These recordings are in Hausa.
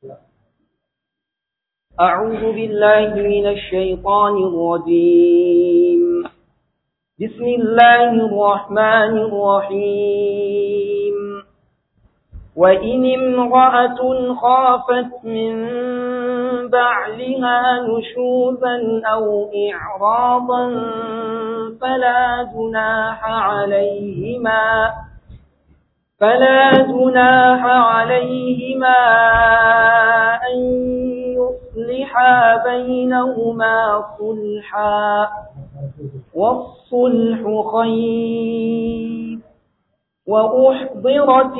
أعوذ بالله من الشيطان الرجيم بسم الله الرحمن الرحيم وإن امرأة خافت من بعلها نشوزا أو إعراضا فلا جناح عليهما فلا جناح عليهما أن يصلحا بينهما صلحا والصلح خير وأحضرت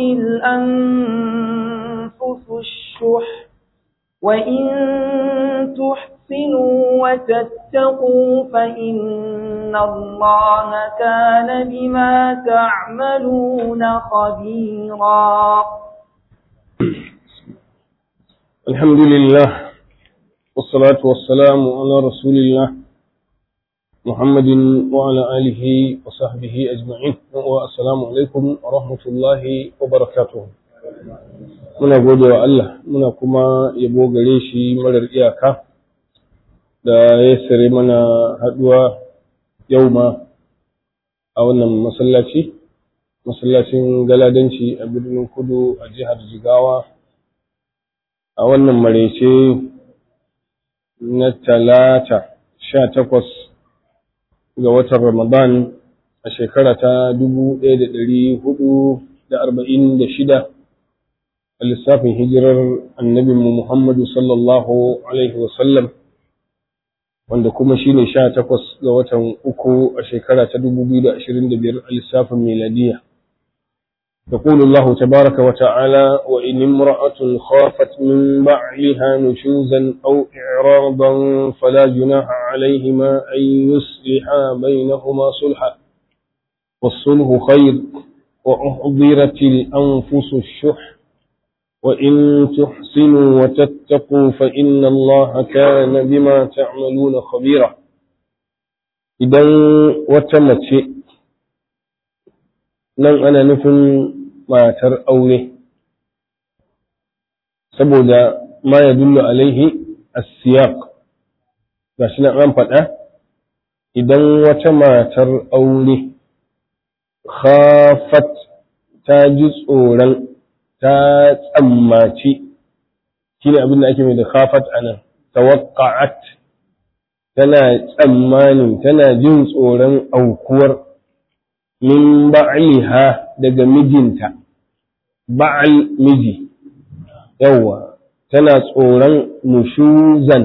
الأنفس الشح وإن تحسنوا وتتقوا فإن الله كان بما تعملون خبيرا الحمد لله والصلاة والسلام على رسول الله محمد وعلى آله وصحبه أجمعين والسلام عليكم ورحمة الله وبركاته muna gode wa Allah muna kuma yabo gare shi marar iyaka da ya sare mana haduwa yau ma a wannan masallaci masallacin galadanci a birnin kudu a jihar jigawa a wannan marece na talata sha takwas ga watan ramadan a shekara ta dubu ɗaya da ɗari hudu da arba'in da shida a lissafin hijirar annabinmu Muhammadu sallallahu Alaihi wasallam wanda kuma shi ne sha takwas ga watan uku a shekara ta dubu biyu da ashirin da biyar a lissafin miladiya. يقول الله تبارك وتعالى وإن امرأة خافت من بعلها نشوزا أو إعراضا فلا جناح عليهما أن يصلحا بينهما صلحا والصلح خير وأحضرت الأنفس الشح وإن تحسنوا وتتقوا فإن الله كان بما تعملون خبيرا إذا وتمت nan ana nufin matar aure saboda ma ya dullu alaihi as-siyaq gashi nan an faɗa idan wata matar aure khafat ta ji tsoron ta tsammaci shi ne abin da ake mai da khafat a nan tawakka'at tana tsammanin tana jin tsoron aukuwar min ba'liha daga mijinta ba'al miji yawa tana tsoron nushuzan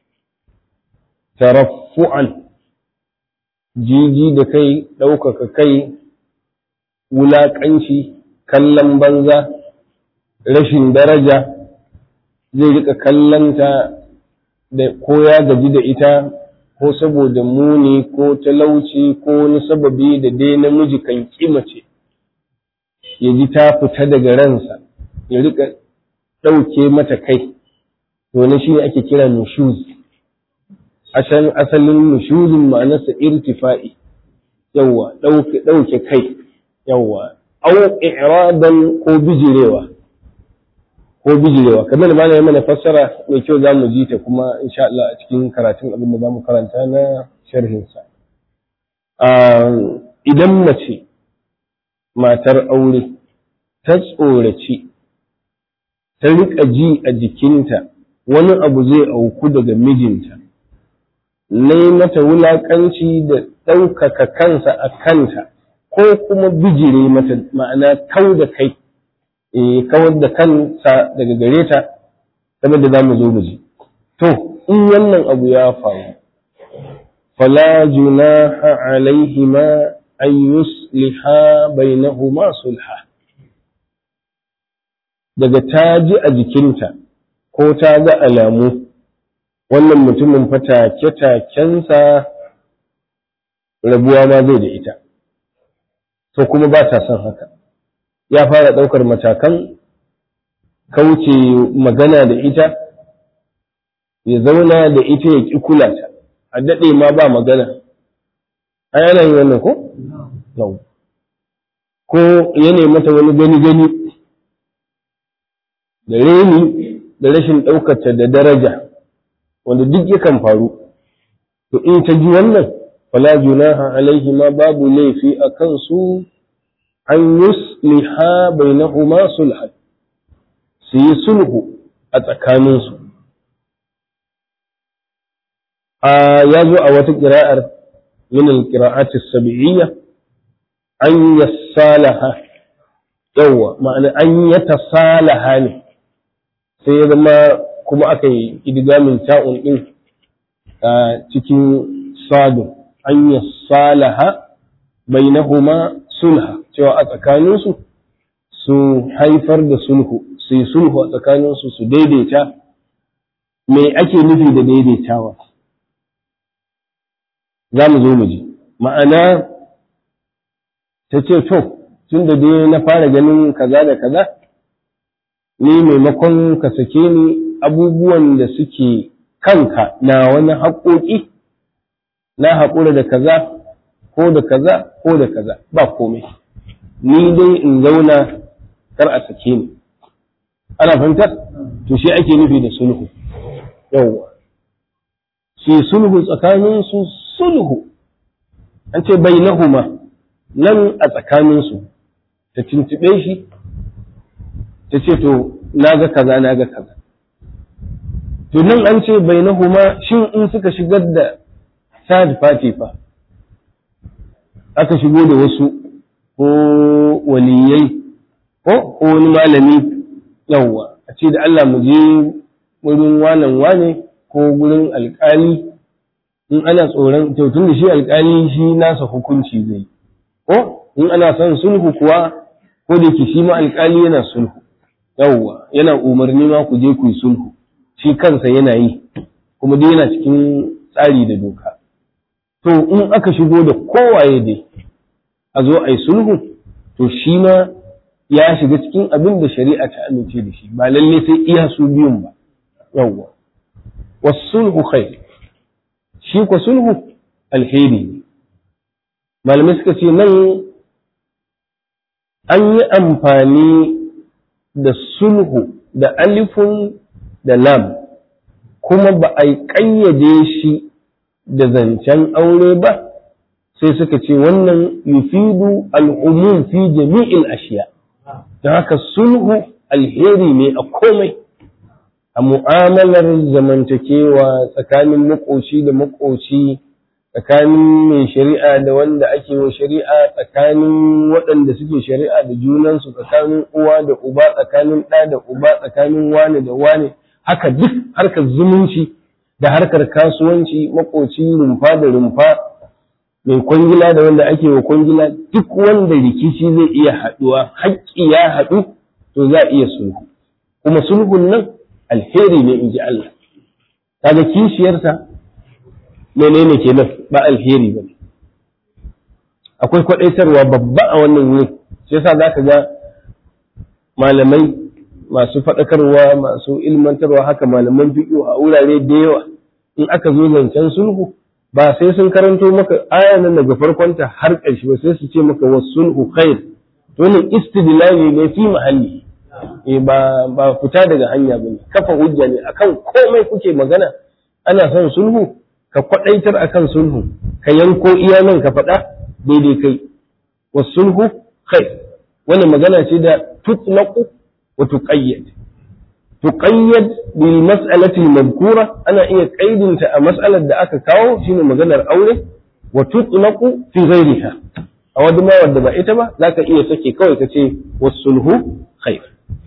taraffu'an jiji da kai ɗaukaka kai wulaƙanci kallon banza rashin daraja zai rika kallanta da ko ya gaji da ita ko saboda muni ko talauci ko wani sababi da dai namiji kan kimace ya ji ta fita daga ransa ya rika ɗauke mata kai to shi ne ake kira nushuz asalin nushuzin ma'anarsa irtifa'i yawwa ɗauke kai yawwa au i'radan ko bijirewa ko bijirewa kamar ma na mana fassara mai kyau za mu ji ta kuma insha Allah a cikin karatun abin da za mu karanta na sharhinsa idan mace matar aure ta tsoraci ta riƙa ji a jikinta wani abu zai auku daga mijinta nai mata wulaƙanci da ɗaukaka kansa a kanta ko kuma bijire mata ma'ana kau da kai kawar da kansa daga gare ta kamar da za mu zo mu ji to in wannan abu ya faru fala junaha alaihima an yusliha bainahuma sulha daga ta ji a jikinta ko ta ga alamu wannan mutumin fa take-takensa rabuwa ma zai da ita to kuma ba ta son haka ya fara ɗaukar matakan kauce magana da ita ya zauna da ita ya ƙi kula ta a daɗe ma ba magana a yana yi wannan ko? Yau. ko ya mata wani gani-gani da reni da rashin ɗaukarta da daraja wanda duk yakan faru to in ta ji wannan fala junaha alaihi ma babu laifi a kansu an yusliha bainahuma sulhan su yi sulhu a tsakaninsu a ya zo a wata ƙira'ar min al-qira'ati sab'iyya an yassalaha yawwa ma'ana an yatasalaha ne sai ya zama kuma aka yi idgamin ta'un din a cikin sadu an yassalaha bainahuma sulha cewa a tsakaninsu su haifar da sulhu su yi sulhu a tsakaninsu su daidaita me ake nufi da daidaitawa za mu zo mu ji ma'ana ta ce to tun da dai na fara ganin kaza da kaza ni maimakon ka sake ni abubuwan da suke kanka na wani haƙoƙi na haƙura da kaza ko da kaza ko da kaza ba komai ni dai in zauna kar a sake ni ana fahimtar to shi ake nufi da sulhu yawwa shi sulhu tsakanin su sulhu an ce bainahuma nan a tsakanin su ta tuntube shi ta ce to naga kaza naga kaza to nan an ce bainahuma shin in suka shigar da third party fa aka shigo da wasu ko waliyai ko wani malami yawwa a ce da Allah mu je wurin wanan wane ko gurin alkali in ana tsoron tun da shi alkali shi nasa hukunci zai ko in ana son sulhu kuwa ko da ke shi ma alkali yana sulhu yawwa yana umarni ma ku je ku yi sulhu shi kansa yana yi kuma dai yana cikin tsari da doka to in aka shigo da kowaye dai a zo a yi sulhu to shi ma ya shiga cikin abin da shari'a ta amince da shi ba lalle sai iya su biyun ba yawwa wasulhu khair shi ko sulhu alheri ne malamai suka ce nan an yi amfani da sulhu da alifun da lam kuma ba a yi ƙayyade shi da zancen aure ba sai suka ce wannan yufidu al'umum fi jami'il ashiya don haka sulhu alheri ne a komai a mu'amalar zamantakewa tsakanin makoci da makoci tsakanin mai shari'a da wanda ake wa shari'a tsakanin waɗanda suke shari'a da junansu tsakanin uwa da uba tsakanin ɗa da uba tsakanin wane da wane haka duk harkar zumunci da harkar kasuwanci makoci rumfa da rumfa mai kwangila da wanda ake wa kwangila duk wanda rikici zai iya haɗuwa haƙƙi ya haɗu to za a iya sulhu kuma sulhun nan alheri ne in ji Allah kaga kishiyarsa menene kenan ba alheri ba akwai kwaɗaitarwa babba a wannan wuri shi yasa zaka ga malamai masu faɗakarwa masu ilmantarwa haka malaman fiƙo a wurare da yawa in aka zo zancen sulhu ba sai sun karanto maka aya nan daga farkonta har ƙarshe ba sai su ce maka was sulhu khair to ne istidlali ne fi mahalli eh ba ba fita daga hanya bane kafa hujja ne akan komai kuke magana ana son sulhu ka kwadaitar akan sulhu ka yanko iya nan ka faɗa daidai kai was sulhu khair wannan magana ce da tutlaqu wa tuqayyad tuqayyad bil mas'alati al-madhkura ana iya kaidinta a mas'alar da aka kawo shine maganar aure wa tutlaqu fi ghayriha a wadda ma wadda ba ita ba zaka iya sake kawai ka ce was-sulhu khair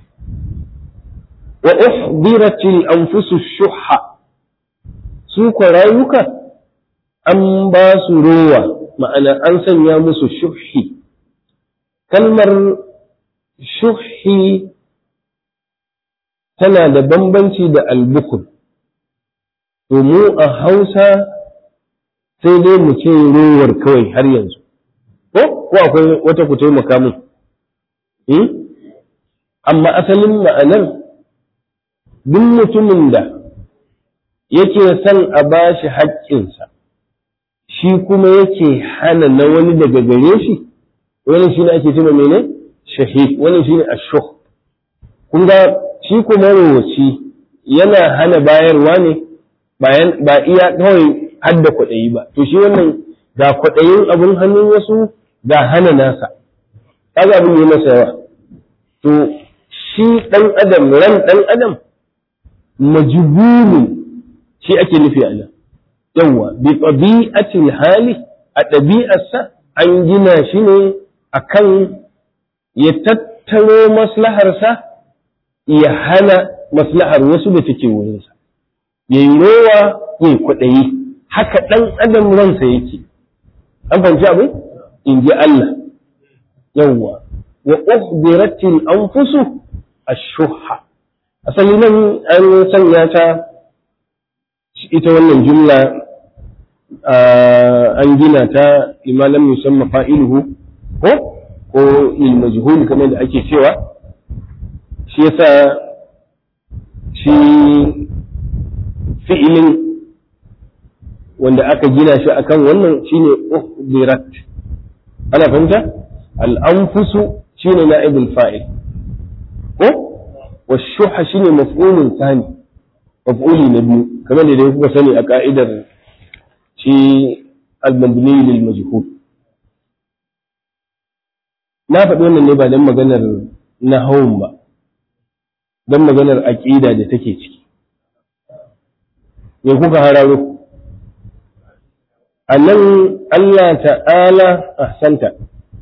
wa uhdirat al-anfusu shuhha su ko rayuka an ba su rowa ma'ana an sanya musu shuhi kalmar shuhi tana da bambanci da albukul to mu a hausa sai dai mu ce rowar kawai har yanzu ko ko akwai wata ku taimaka mun amma asalin ma'anar duk mutumin da yake son a ba shi haƙƙinsa shi kuma yake hana na wani daga gare shi wani shi ne ake tuna mene shahid wani shi ne ashuh kun ga shi kuma rowaci yana hana bayarwa ne ba iya kawai hadda kwaɗayi ba to shi wannan ga kwaɗayin abin hannun wasu ga hana nasa kaga abin yi masa yawa to shi ɗan adam ran ɗan adam majbulun shi ake nufi a nan yawa bi tabi'atil hali a ɗabi'arsa an gina shi ne akan ya tattaro maslaharsa ya hana maslahar wasu da take wurinsa ya yi rowa ya kwaɗayi haka ɗan adam ransa yake an fahimci abin in ji Allah yawwa wa uhdiratil anfusu ash-shuhha asali nan an sanya ta ita wannan jumla an gina ta limalam musamman fa'iluhu ko ko lil majhul kamar da ake cewa shi yasa shi fi'ilin wanda aka gina shi akan wannan shine uhdirat ana fahimta al-anfusu shine na'ibul fa'il ko washuha shine maf'ulun thani maf'uli na biyu kamar da dai kuka sani a ka'idar shi al-mabni lil majhul na faɗi wannan ne ba dan maganar nahawun ba dan maganar aqida da take ciki me kuka hararo a nan Allah ta'ala ahsanta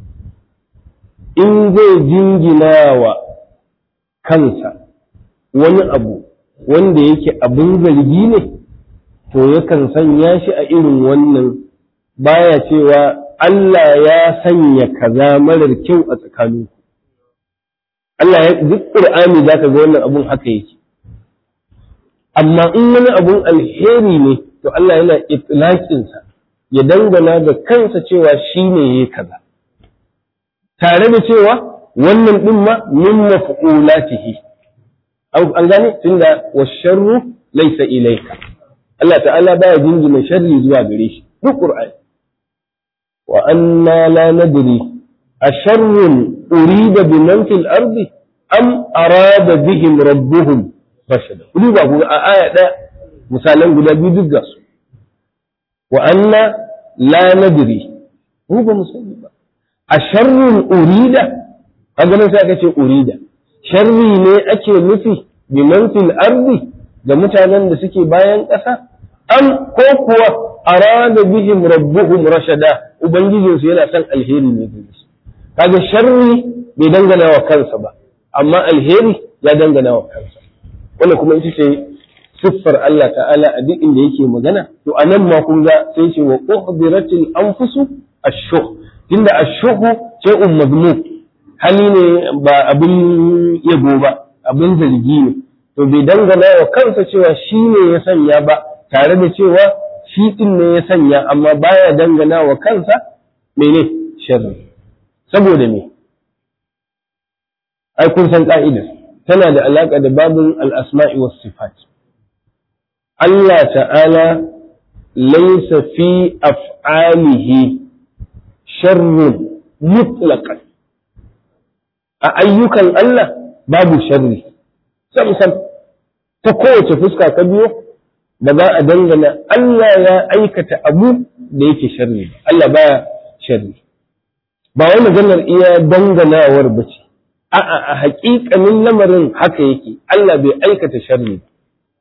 in zai jingina wa kansa wani abu wanda yake abin zargi ne to yakan sanya shi a irin wannan baya cewa Allah ya sanya kaza marar kyau a tsakaninku Allah ya duk Qur'ani zaka ga wannan abun haka yake amma in wani abun alheri ne to Allah yana itlaqinsa ya dangana da kansa cewa shi ne ya kaza tare da cewa wannan ɗin ma min maf'ulatihi an gane tunda washarru laysa ilayka Allah ta'ala baya jingina sharri zuwa gare shi duk Qur'ani wa anna la nadri asharrun urida biman fil ardi am arada bihim rabbuhum rashada kuli ba ku a aya ɗaya misalan guda biyu duk ga su wa anna la nadri mu ba mu sani ba a sharrun urida kaga nan sai aka ce urida sharri ne ake nufi bi man fil ardi da mutanen da suke bayan ƙasa am ko kuwa arada bihim rabbuhum rashada ubangijin su yana son alheri ne gare su kaga sharri bai dangana wa kansa ba amma alheri ya dangana wa kansa wannan kuma ita ce siffar Allah ta'ala a duk inda yake magana to a nan ma kun ga sai ce wa uhdiratil anfusu ash-shuh tunda ash-shuh shay'un mazmum hali ne ba abin yabo ba abin zargi ne to bai dangana wa kansa cewa shi ne ya sanya ba tare da cewa shi din ne ya sanya amma baya dangana wa kansa mene sharri saboda me ai kun san ka'idar tana da alaka da babun al-asma'i was sifat Allah ta'ala laisa fi af'alihi sharrun mutlaqan a ayyukan Allah babu sharri sam sam ta kowace fuska ka biyo ba za a dangana Allah ya aikata abu da yake sharri Allah baya sharri ba wai maganar iya danganawar ba ce a'a a haƙiƙanin lamarin haka yake Allah bai aikata sharri ba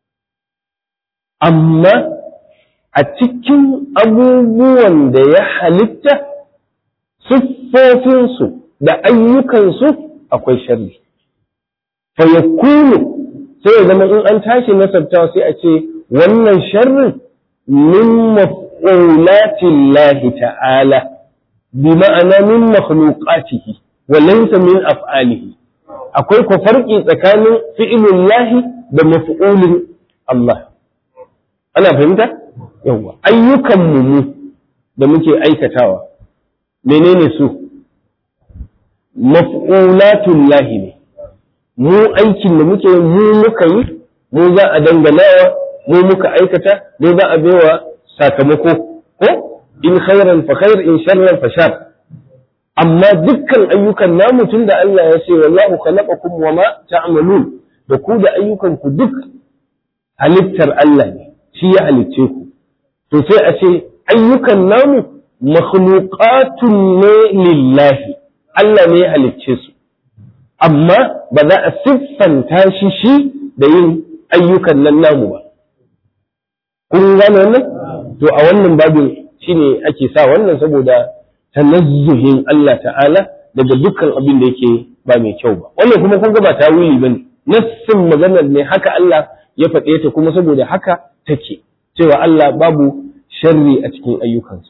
amma a cikin abubuwan da ya halitta siffofinsu da ayyukansu akwai sharri fayakunu sai ya zama in an tashi nasabtawa sai a ce wannan sharrin min maf'ulatin lahi ta'ala bi ma'ana min makhluqatihi wa laysa min af'alihi akwai ko farki tsakanin fi'ilun lahi da maf'ulin Allah ana fahimta yawa ayyukan mu da muke aikatawa menene su maf'ulatul lahi ne mu aikin da muke mu muka yi mu za a danganawa mu muka aikata mu za a baiwa sakamako ko in khairan fa khair in sharran fa shar amma dukkan ayyukan namu tunda Allah ya ce wallahu khalaqakum wama ta'malun da ku da ayyukan ku duk halittar Allah ne shi ya halicce ku to sai a ce ayyukan namu makhluqatun ne lillahi Allah ne ya halicce su amma ba za a siffanta shi shi da yin ayyukan nan namu ba kun gane wannan to a wannan babin shine ake sa wannan saboda tanazzuhin Allah ta'ala daga dukkan abin da yake ba mai kyau ba wannan kuma kun ga ba tawili bane nassin maganar ne haka Allah ya faɗe ta kuma saboda haka take cewa Allah babu sharri a cikin ayyukansa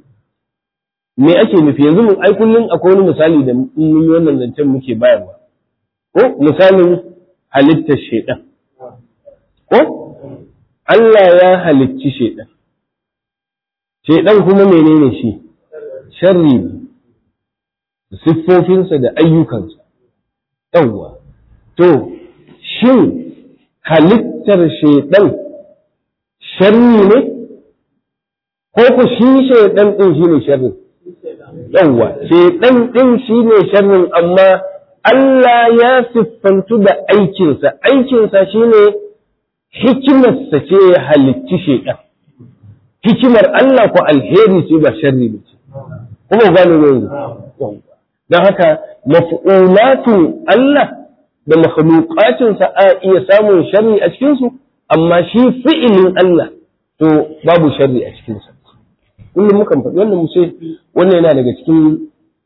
me ake nufi yanzu mun ai kullun akwai wani misali da mun yi wannan zancen muke bayarwa ko misalin halittar shaidan ko Allah ya halicci shaidan shaidan kuma menene shi sharri ne siffofinsa da ayyukansa yawwa to shin halittar shaidan sharri ne ko ku shi shaidan din shi ne sharri yawwa shaidan din shi ne sharrin amma Allah ya siffantu da aikinsa aikinsa shi ne hikimarsa ce ya halicci shaidan hikimar Allah ko alheri ce ba sharri ba ce kuma gane ne yanzu don haka maf'ulatun Allah da makhluqatinsa a iya samun sharri a cikinsu amma shi fi'ilin Allah to babu sharri a cikinsa kullum mukan faɗi wannan mu ce wannan yana daga cikin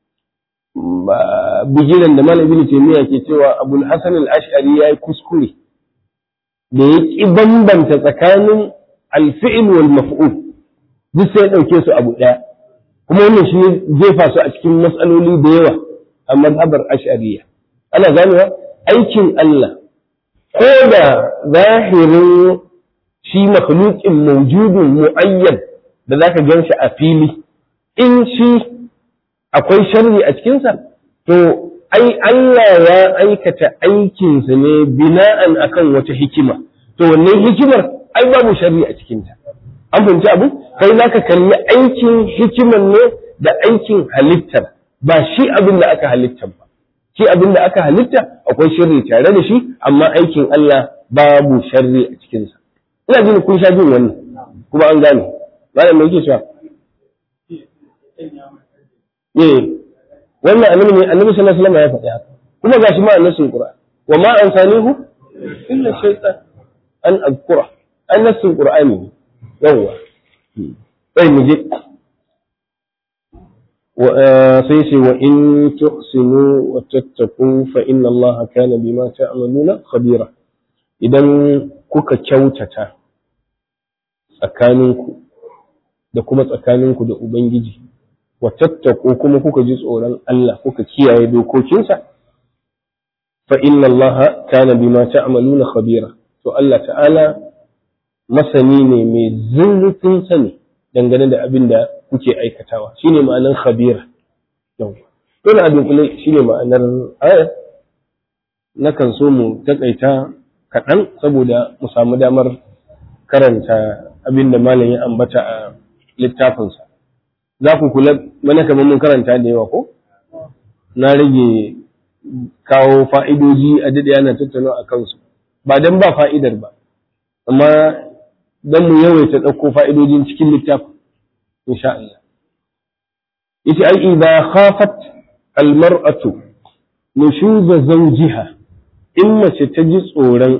bigiran da malam ibn taymiya ke cewa abul hasan al-ash'ari yayi kuskure da ya ki bambanta tsakanin al-fi'l wal maf'ul duk sai ya dauke su abu daya kuma wannan shi jefa su a cikin matsaloli da yawa a mazhabar ash'ariyya ana ganewa aikin Allah ko da zahirin shi makhluqin mawjudun mu'ayyan da zaka gan shi a fili in shi akwai sharri a cikinsa to ai Allah ya aikata aikinsa ne bina'an akan wata hikima to wannan hikimar ai babu sharri a cikinta an fahimci abu kai zaka kalli aikin hikiman ne da aikin halittar ba shi abin da aka halitta ba shi abin da aka halitta akwai sharri tare da shi amma aikin Allah babu sharri a cikinsa ina jin kun sha jin wannan kuma an gane malam me yake cewa eh wannan annabi ne annabi sallallahu alaihi wasallam ya faɗi haka kuma gashi ma annasin qur'an wa ma ansanihu illa shaytan an azkura annasin qur'ani yawa sai mu je sai ce wa in tuhsinu wa tattaqu fa inna allaha kana bima ta'maluna khabira idan kuka kyautata tsakaninku da kuma tsakaninku da ubangiji wa tattaku kuma kuka ji tsoron Allah kuka kiyaye dokokinsa fa inna Allah kana bima ta'maluna khabira to Allah ta'ala masani ne mai zurfin sani dangane da abin da kuke aikatawa shine ma'anar khabira yau dole abin kula shine ma'anar aya nakan so mu takaita kaɗan saboda mu samu damar karanta abin da malam ya ambata a littafinsa za ku kula mana kamar mun karanta da yawa ko na rage kawo fa'idoji a daɗe ana tattauna a kansu ba don ba fa'idar ba amma don mu yawaita ɗauko fa'idojin cikin littafin insha Allah ita ai idza khafat almar'atu nushuza zawjiha in mace ta ji tsoron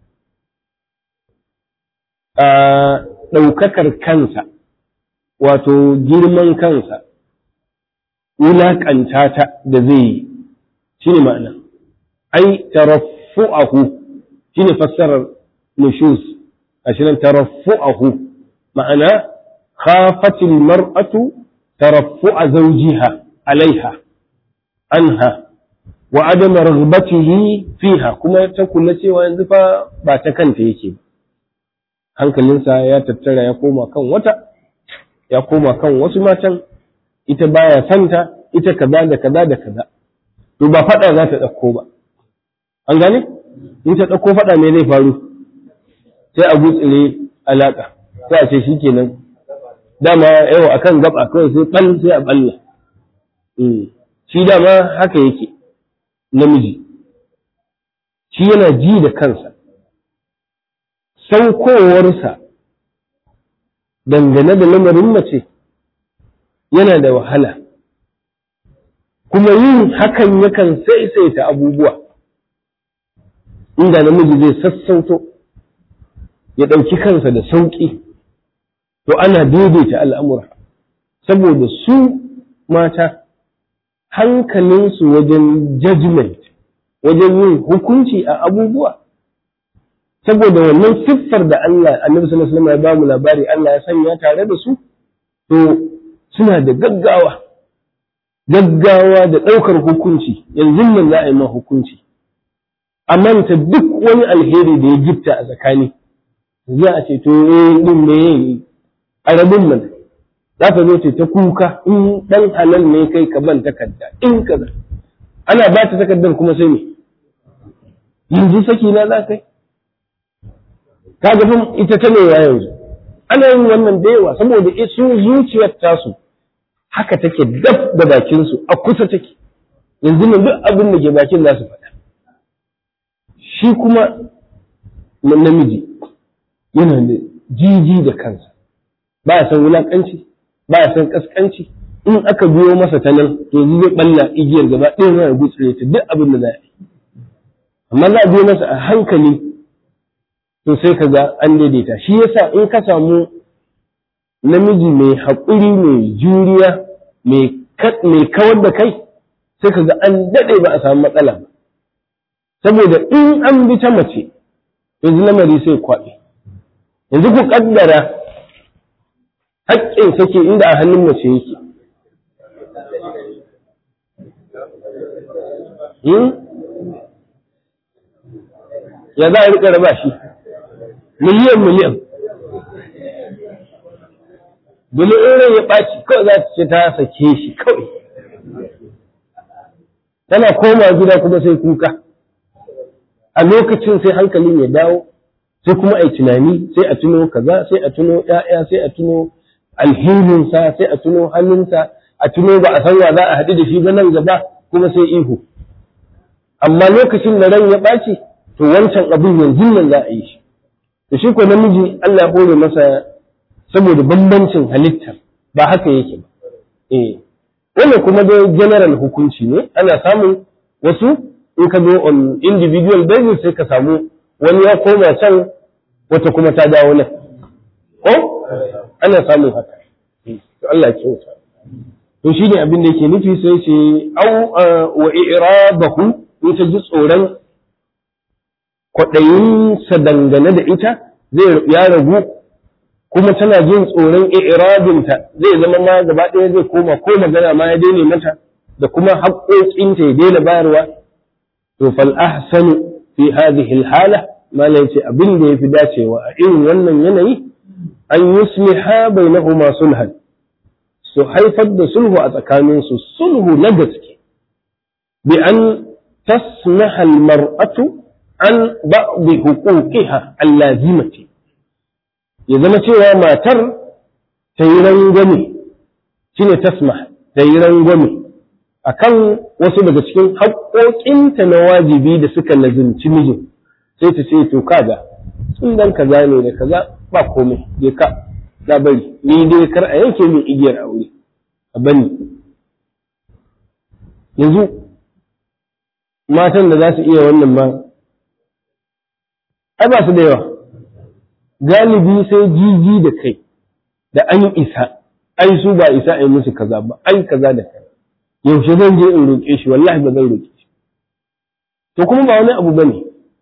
a ɗaukakar kansa wato girman kansa wulaƙanta ta da zai yi shi ne ma'ana ai taraffu'ahu shi ne fassarar nushus a shi nan taraffu'ahu ma'ana khafatil mar'atu taraffu'a zawjiha alaiha anha wa adama raghbatihi fiha kuma ta kula cewa yanzu fa ba ta kanta yake ba hankalinsa ya tattara ya koma kan wata ya koma kan wasu matan ita baya santa ita kaza da kaza da kaza to ba fada za ta ɗauko ba an gane in ta ɗauko fada me zai faru sai a gutsire alaka sai a ce shikenan dama yau akan gaba kawai sai bal sai a balla shi dama haka yake namiji shi yana ji da kansa saukowarsa dangane da lamarin mace yana da wahala kuma yin hakan yakan saisaita abubuwa inda namiji zai sassauto ya ɗauki kansa da sauƙi to ana daidaita al'amura saboda su mata hankalinsu wajen judgment wajen yin hukunci a abubuwa saboda wannan siffar da Allah annabi sallallahu alaihi wasallam ya ba mu labari Allah ya sanya tare da su to suna da gaggawa gaggawa da ɗaukar hukunci yanzu nan za a yi ma hukunci a manta duk wani alheri da ya gifta a tsakani za a ce to eh din me yayi a rabin nan za ka zo ce ta kuka in dan halal ne kai ka ban takarda in ka ana ba ta takardar kuma sai me yanzu saki na za kai ka ga ita ta ne yanzu ana yin wannan da yawa saboda su zuciyar tasu haka take daf da bakin su a kusa take yanzu nan duk abin da ke bakin za su faɗa shi kuma namiji yana da jiji da kansa ba ya san wulakanci ba ya san kaskanci in aka biyo masa ta nan to zai balla igiyar gaba ɗaya na gutsure ta duk abin da za a yi amma za a biyo masa a hankali to sai ka ga an daidaita shi yasa in ka samu namiji mai haƙuri mai juriya mai kawar da kai sai ka ga an daɗe ba a samu matsala ba saboda in an bi ta mace yanzu lamari sai kwaɓe yanzu ku ƙaddara haƙƙin sake inda a hannun mace yake ya za a riƙa raba shi miliyan miliyan bili'in ya ɓaci kawai za ta ce ta sake shi kawai tana koma gida kuma sai kuka a lokacin sai hankalin ya dawo sai kuma a yi tunani sai a tuno kaza sai a tuno ‘ya'ya sai a tuno alhininsa sai a tuno hannunsa a tuno ba a san wa za a haɗu da shi ba nan gaba kuma sai ihu amma lokacin da ran ya ɓaci to wancan abin yanzu nan za a yi shi da shi ko namiji Allah ya hore masa saboda bambancin halitta ba haka yake ba eh wannan kuma dai general hukunci ne ana samun wasu in ka zo on individual basis sai ka samu wani ya koma can wata kuma ta dawo nan ko ana samun haka to Allah ya kyauta to shi ne abin da yake nufi sai ce au wa i'rabahu in ta ji tsoron kwaɗayinsa dangane da ita zai ya ragu kuma tana jin tsoron i'rabinta zai zama ma gaba ɗaya zai koma ko magana ma ya daina mata da kuma haƙoƙinta ya daina bayarwa to fal ahsanu fi hadhihi al hala mala yace abin da yafi dacewa a irin wannan yanayi an yusliha bainahuma sulhan su haifar da sulhu a tsakaninsu sulhu na gaske bi an tasmaha al mar'atu an ba'd huquqiha allazimati ya zama cewa matar ta yi rangwame shine tasmah ta yi rangwame akan wasu daga cikin haƙoƙinta na wajibi da suka lazimci mijin sai ta ce to kaga sun dan kaza ne da kaza ba komai je ka na bari ni dai kar a yanke min igiyar aure a bani yanzu matan da za su iya wannan ma ai ba su da yawa galibi sai jiji da kai da an isa ai su ba isa a yi musu kaza ba ai kaza da kaza yaushe zan je in roƙe shi wallahi ba zan roƙe shi to kuma ba wani abu bane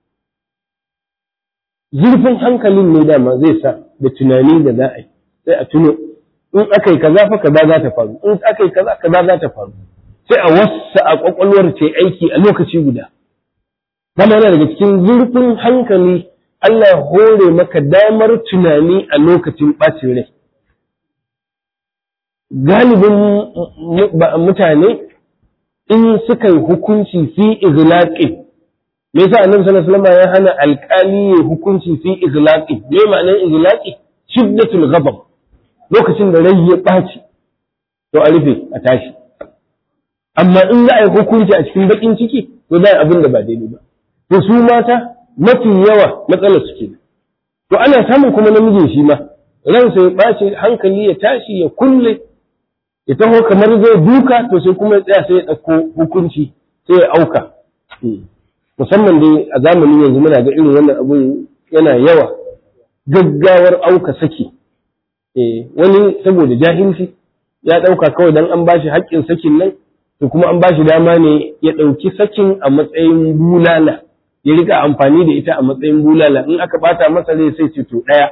zurfin hankalin ne dama zai sa da tunani da za a yi sai a tuno in aka yi kaza fa kaza za ta faru in aka yi kaza kaza za ta faru sai a wassa a kwakwalwar ce aiki a lokaci guda dama yana daga cikin zurfin hankali Allah ya hore maka damar tunani a lokacin ɓacin rai galibin mutane in suka yi hukunci fi izlaqin me yasa annabi sallallahu alaihi wasallam ya hana alƙali ya hukunci fi izlaqin me ma'anar izlaqi shiddatul ghadab lokacin da rai ya ɓaci to a rufe a tashi amma in za a yi hukunci a cikin bakin ciki to za a abin da ba daidai ba to su mata mafi yawa matsalar su ke to ana samun kuma namijin shi ma ransa ya ɓace hankali ya tashi ya kulle ya taho kamar zai duka to sai kuma ya tsaya sai ya ɗauko hukunci sai ya auka musamman dai a zamanin yanzu muna ga irin wannan abun yana yawa gaggawar auka saki wani saboda jahilci ya ɗauka kawai dan an bashi haƙƙin sakin nan to kuma an bashi dama ne ya ɗauki sakin a matsayin bulala ya rika amfani da ita a matsayin bulala in aka bata masa zai sai ce to ɗaya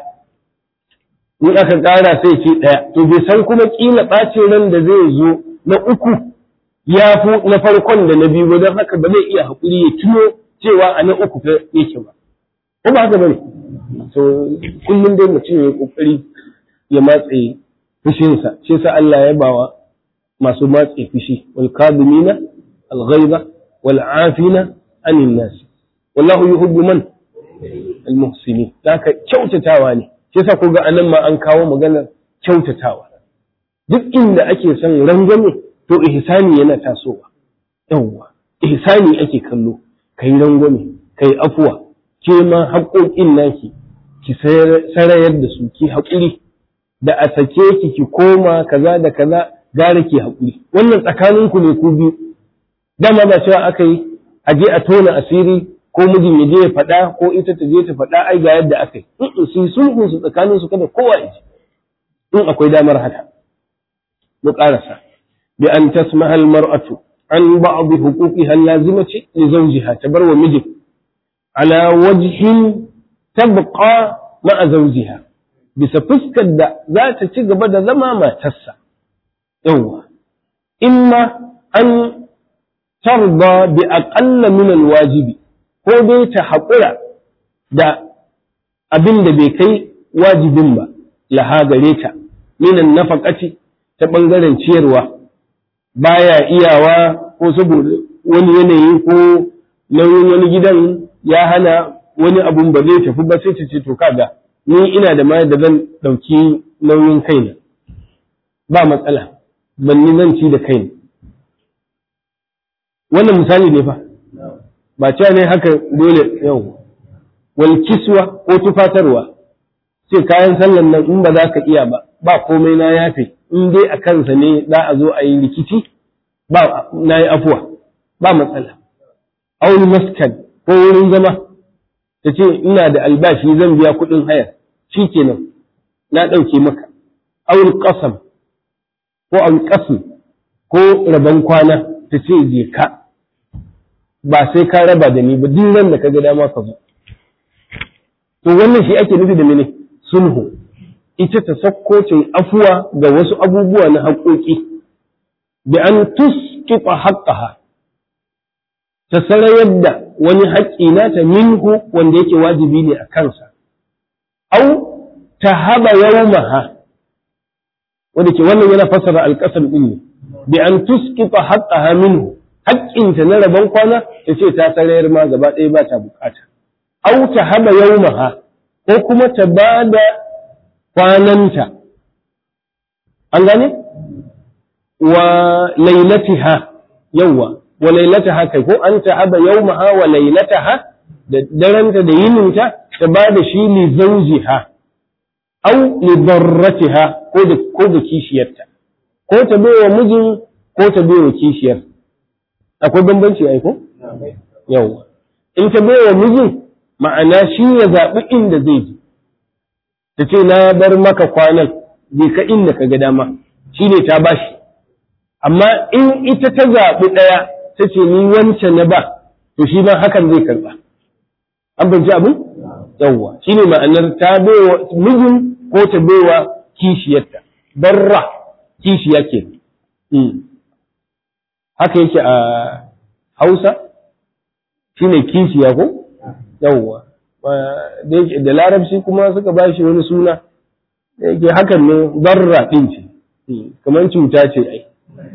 in aka ƙara sai ce ɗaya to bai san kuma ƙila ɓacin ran da zai zo na uku ya fi na farkon da na biyu don haka ba zai iya haƙuri ya tuno cewa a na uku fa yake ba ko ba haka bane to kullum dai mutum ya kokari ya matse fushinsa shi sa Allah ya bawa masu matse fushi wal kadimina al ghaiba wal afina anin nas wallahu yuhibbu man al muhsinin haka kyautatawa ne shi sa ko ga anan ma an kawo maganar kyautatawa duk inda ake son rangwame to ihsani yana tasowa yawwa ihsani ake kallo kai rangwame kai afuwa ke ma haƙoƙin naki ki sarayar da su ki haƙuri da a sake ki ki koma kaza da kaza gara ki haƙuri wannan tsakanin ku ne ku biyu dama ba cewa aka yi a je a tona asiri ko mijin ya je ya faɗa ko ita ta je ta faɗa ai ga yadda aka yi su yi sulhun su tsakanin su kada kowa ya ji in akwai damar haka mu ƙarasa bi an tasmaha al-mar'atu an ba'd huquqiha al-lazimati li zawjiha tabarwa mijin ala wajhin tabqa ma'a zawjiha bisa fuskar da za ta ci gaba da zama matarsa yawwa imma an tarda bi aqalla min alwajibi ko dai ta haƙura da abin da bai kai wajibin ba laha gare ta minan nafaqati ta bangaren ciyarwa baya iyawa ko saboda wani yanayi ko nauyin wani gidan ya hana wani abun ba zai tafi ba sai ta ce to kaga ni ina da ma da zan ɗauki nauyin kaina ba matsala ban ni zan ci da kaina wannan misali ne fa ba cewa ne haka dole yau wal kiswa ko tufatarwa sai kayan sallan nan in ba za ka iya ba ba komai na yafe in dai a kansa ne za a zo a yi rikici ba na yi afuwa ba matsala auni maskan ko wurin zama ta ce ina da albashi zan biya kuɗin hayar shi kenan na ɗauke maka aul ƙasam ko aul ƙasam ko rabon kwana ta ce je ka ba sai ka raba da ni ba duk ran da ka ga dama ka zo to wannan shi ake nufi da mene sulhu ita ta sakkocin afuwa ga wasu abubuwa na haƙoƙi bi an tusqifa haqqaha ta sarayar da wani haƙƙi nata minhu wanda yake wajibi ne a kansa au ta haba yawmaha wanda ke wannan yana fassara alƙasar ɗin ne bi an tusqifa haqqaha minhu haƙƙinta na rabon kwana ta ce ta sarayar ma gaba ɗaya ba ta bukata au ta haba yawmaha ko kuma ta ba da kwananta an gane wa lailatiha yawwa wa lailataha kai ko an ta haba yawmaha wa lailataha da daranta da yininta ta ba da shi li zawjiha au li darratiha ko da ko da kishiyarta ko ta bai wa mijin ko ta bai wa kishiyar akwai bambanci ai ko yawa in ta bai wa mijin ma'ana shi ya zaɓi inda zai ji ta ce na bar maka kwanan je ka inda ka ga dama shi ne ta bashi amma in ita ta zaɓi ɗaya ta ce ni wancan na ba to shi ma hakan zai karɓa an banci abin yawwa shi ne ma'anar ta baiwa mijin ko ta baiwa kishiyarta barra kishiya ke haka yake a hausa shi ne kishiya ko yawwa da larabci kuma suka ba shi wani suna da yake hakan ne barra ɗin ce kamar cuta ce ai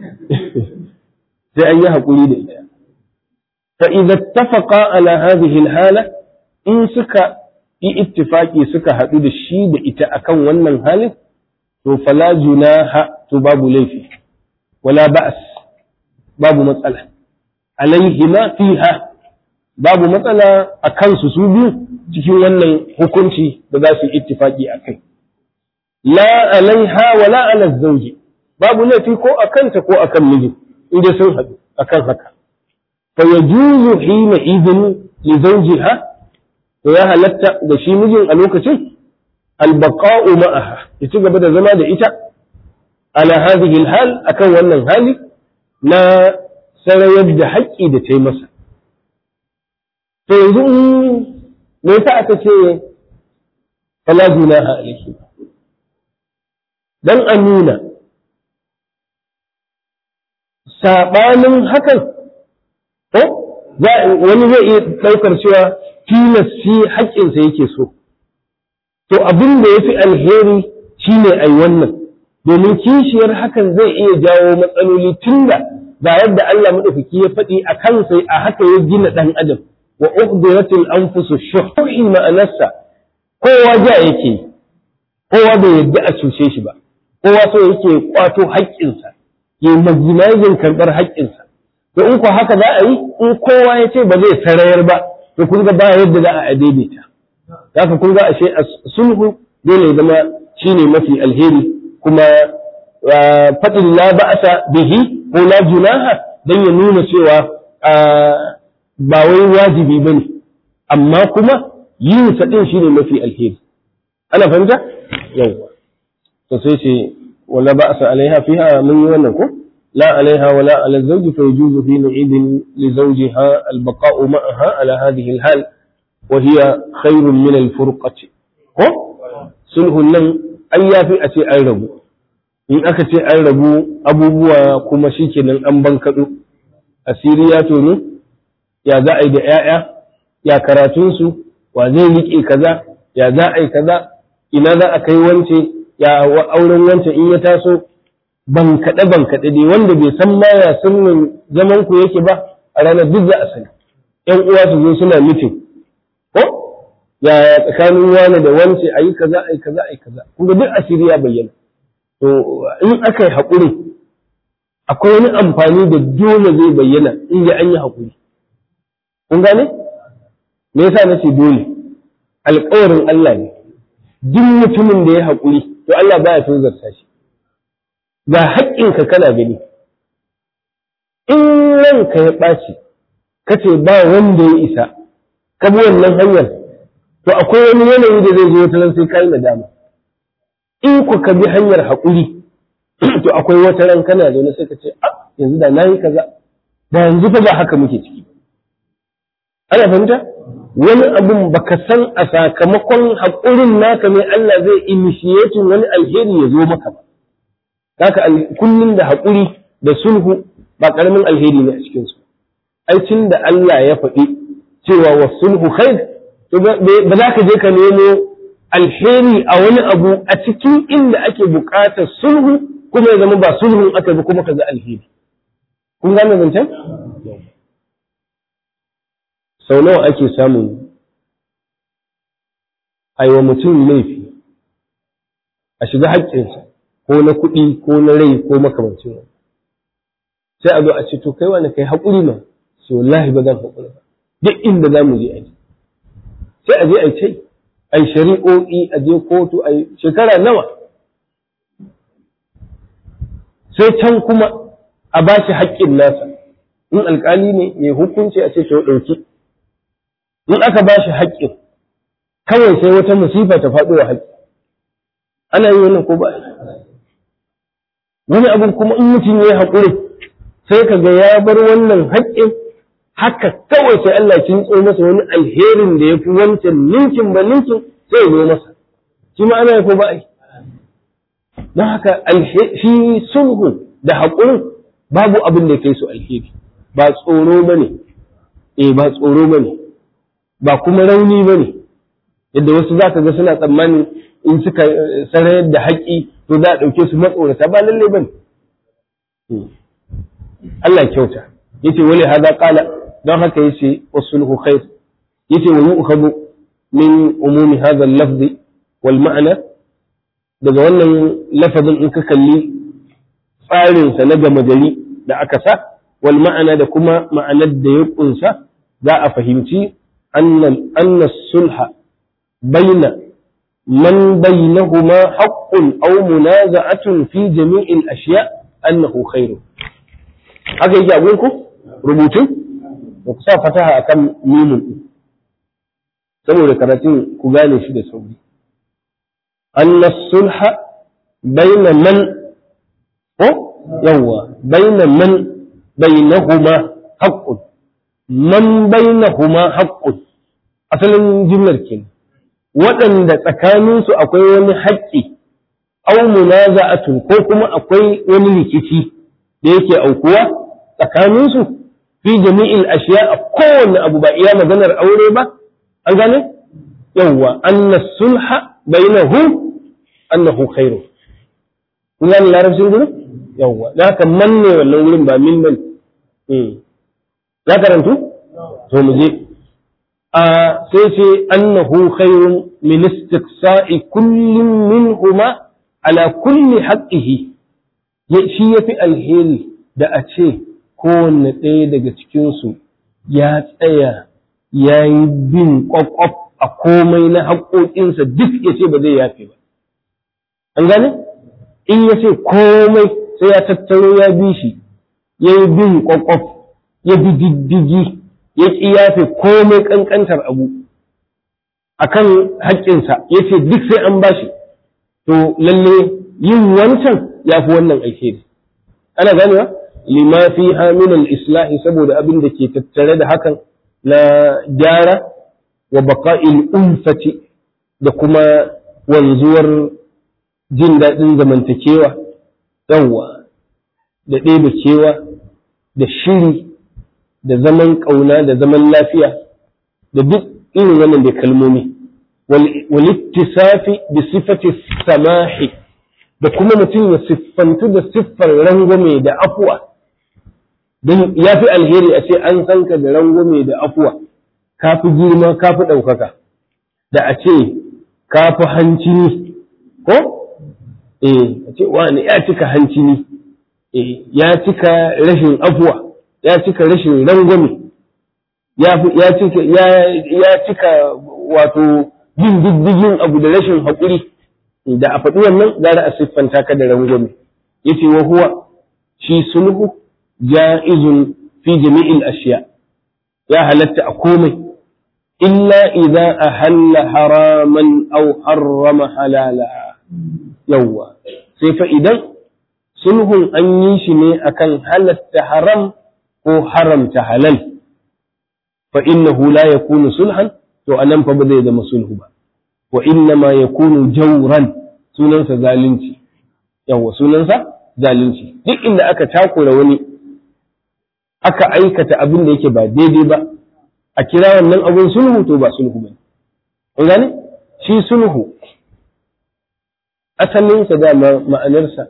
sai an yi haƙuri da ita fa idza ittafaqa ala hadhihi hala in suka yi ittifaki suka haɗu da shi da ita akan wannan halin to fala junaha to babu laifi wala ba'as babu matsala alaihima fiha babu matsala a kansu su biyu cikin wannan hukunci da za su yi ittifaki a kai la alaiha wa la ala zawji babu laifi ko a kanta ko akan miji inda sun haɗu akan haka fa yajuzu hina idin li zawjiha to ya halatta da shi mijin a lokacin albaqa'u ma'aha ya ci gaba da zama da ita ala hadhihi alhal akan wannan hali na sarayar da haƙƙi da ta yi masa to yanzu me yasa aka ce fala junaha alaihi dan a nuna saɓanin hakan ko wani zai iya ɗaukar cewa tilas shi haƙƙinsa yake so to abin da ya fi alheri shine ai wannan domin kishiyar hakan zai iya jawo matsaloli tunda ga yadda Allah maɗaukaki ya faɗi a kansa a haka ya gina ɗan adam wa uhdiratil anfusu shuhi ma'anarsa kowa ja yake kowa bai yadda a cuce shi ba kowa so yake kwato haƙƙinsa ya maginajin karɓar haƙƙinsa to in ko haka za a yi in kowa ya ce ba zai sarayar ba to kun ga ba yadda za a daidaita haka kun ga ashe sulhu dole ya zama shine mafi alheri kuma faɗin la ba'asa bihi ko la junaha dan ya nuna cewa ba wai wajibi bane amma kuma yin sa din shine mafi alheri ana fahimta yawa to sai ce wala ba'sa alaiha fiha mun yi wannan ko la alaiha wala ala zawji fa yajuzu fi nu'idin li zawjiha al-baqa'u ma'aha ala hadhihi al-hal wa hiya khairun min al-furqati ko sulhun nan an yafi a ce an rabu in aka ce an rabu abubuwa kuma shikenan an bankaɗo asiri ya tonu ya za a yi da 'ya'ya ya karatunsu wa zai riƙe kaza ya za a yi kaza ina za a kai wance ya auren wance in ya taso ban kaɗe ban kaɗe dai wanda bai san ma ya sunan zaman ku yake ba a ranar duk za a sani ƴan uwa su zo suna mitin ko ya tsakanin wani da wance a yi kaza a yi kaza a yi kaza kuma duk asiri ya bayyana to in aka yi haƙuri akwai wani amfani da dole zai bayyana in ya an yi haƙuri kun gane me yasa nace dole alƙawarin Allah ne duk mutumin da ya haƙuri to Allah baya tozarta shi ga haƙƙinka kana gani in ranka ya ɓaci kace ba wanda ya isa ka bi wannan hanyar to akwai wani yanayi da zai zo wata ran sai kai nadama in ku ka bi hanyar haƙuri to akwai wata ran kana zaune sai ka ce a yanzu da nayi kaza da yanzu fa ba haka muke ciki ana fahimta wani abun baka san a sakamakon haƙurin naka ne Allah zai initiating wani alheri ya zo maka ba haka kullum da haƙuri da sulhu ba ƙaramin alheri ne a cikin su ai tun da Allah ya faɗi cewa wa sulhu khair to ba za ka je ka nemo alheri a wani abu a cikin inda ake buƙatar sulhu kuma ya zama ba sulhun aka bi kuma ka ga alheri kun gane zancen sau nawa ake samun aiwa mutum laifi a shiga haƙƙinsa ko na kuɗi ko na rai ko makamancin wani sai a zo a ce to kai wani kai haƙuri ma sai wallahi ba zan haƙuri ba duk inda za mu je a yi sai a je a yi tai a yi shari'o'i a je kotu a yi shekara nawa sai can kuma a ba shi haƙƙin nasa in alƙali ne ya hukunci a ce to ɗauki in aka ba shi haƙƙin kawai sai wata musifa ta faɗo wa haƙƙi ana yi wannan ko ba wani abin kuma in mutum ya yi haƙuri sai ka ga ya bar wannan haƙƙin haka kawai sai Allah kin tso masa wani alherin da ya fi wancan ninkin ba ninkin sai ya zo masa shi ma ana yi ko ba ai don haka shi sulhu da haƙurin babu abin da ya kai su alheri ba tsoro ba ne eh ba tsoro ba ne ba kuma rauni ba ne yadda wasu za ka ga suna tsammanin in suka sarayar da haƙƙi to za a ɗauke su matsorata ba lalle ba ne Allah kyauta yace wali hada qala don haka yace wasulhu khair yace wa yu'khadhu min umumi hadha al-lafzi wal ma'na daga wannan lafazin in ka kalli tsarin sa na gama gari da aka sa wal ma'ana da kuma ma'anar da ya kunsa za a fahimci anna sulha baina man bainahuma haqqun aw munaza'atun fi jami'il ashiya annahu khairu haka yake abun ku rubutun da ku sa fataha akan mimun din saboda karatun ku gane shi da sauri anna sulha baina man ko yawa baina man bainahuma haqqun man bainahuma haqqun asalin jimlar kenan waɗanda tsakaninsu akwai wani haƙƙi au munaza'atun ko kuma akwai wani rikici da yake aukuwa tsakaninsu fi jami'il ashiya a kowanne abu ba iya maganar aure ba an gane yawwa anna sulha bainahu annahu khairu kun gane larabcin gurin yawwa da haka man ne wannan gurin ba min man ya karantu to mu je a sai ce annahu khairun min istiqsa'i kullin minhuma ala kulli haqqihi shi yafi alheri da a ce kowanne ɗaya daga cikinsu ya tsaya ya yi bin ƙwaƙwaf a komai na haƙoƙinsa duk ya ce ba zai yafe ba an gane in ya ce komai sai ya tattaro ya bi shi ya yi bin ƙwaƙwaf ya bi diddigi ya ƙi yafe komai ƙanƙantar abu a kan haƙƙinsa ya ce duk sai an bashi to lalle yin wancan ya fi wannan alheri ana ganewa lima fi min islahi saboda abin da ke tattare da hakan na gyara wa baqa'il ulfati da kuma wanzuwar jin daɗin zamantakewa yawwa da ɗebe kewa da shiri da zaman ƙauna da zaman lafiya da duk irin wannan da kalmomi walittisafi bi sifati samahi da kuma mutum ya siffantu da siffar rangwame da afuwa don ya fi alheri a ce an san ka da rangwame da afuwa ka fi girma ka fi ɗaukaka da a ce ka fi hancini ko eh a ce wani ya cika hancini eh ya cika rashin afuwa ya cika rashin rangwame ya cika ya cika wato bin diddigin abu da rashin haƙuri da a faɗi wannan gara a siffanta ka da rangwame yace wa huwa shi sulhu ja'izun fi jami'il ashiya ya halatta a komai illa idza ahalla haraman aw harrama halala yawwa sai fa idan sulhun an yi shi ne akan halatta haram ko haramta halal fa innahu la yakunu sulhan to anan fa ba zai zama sulhu ba wa inna ma yakunu jawran sunansa zalunci yawwa sunansa zalunci duk inda aka takura wani aka aikata abin da yake ba daidai ba a kira wannan abin sulhu to ba sulhu bane kun gane shi sulhu asalinsa dama ma'anarsa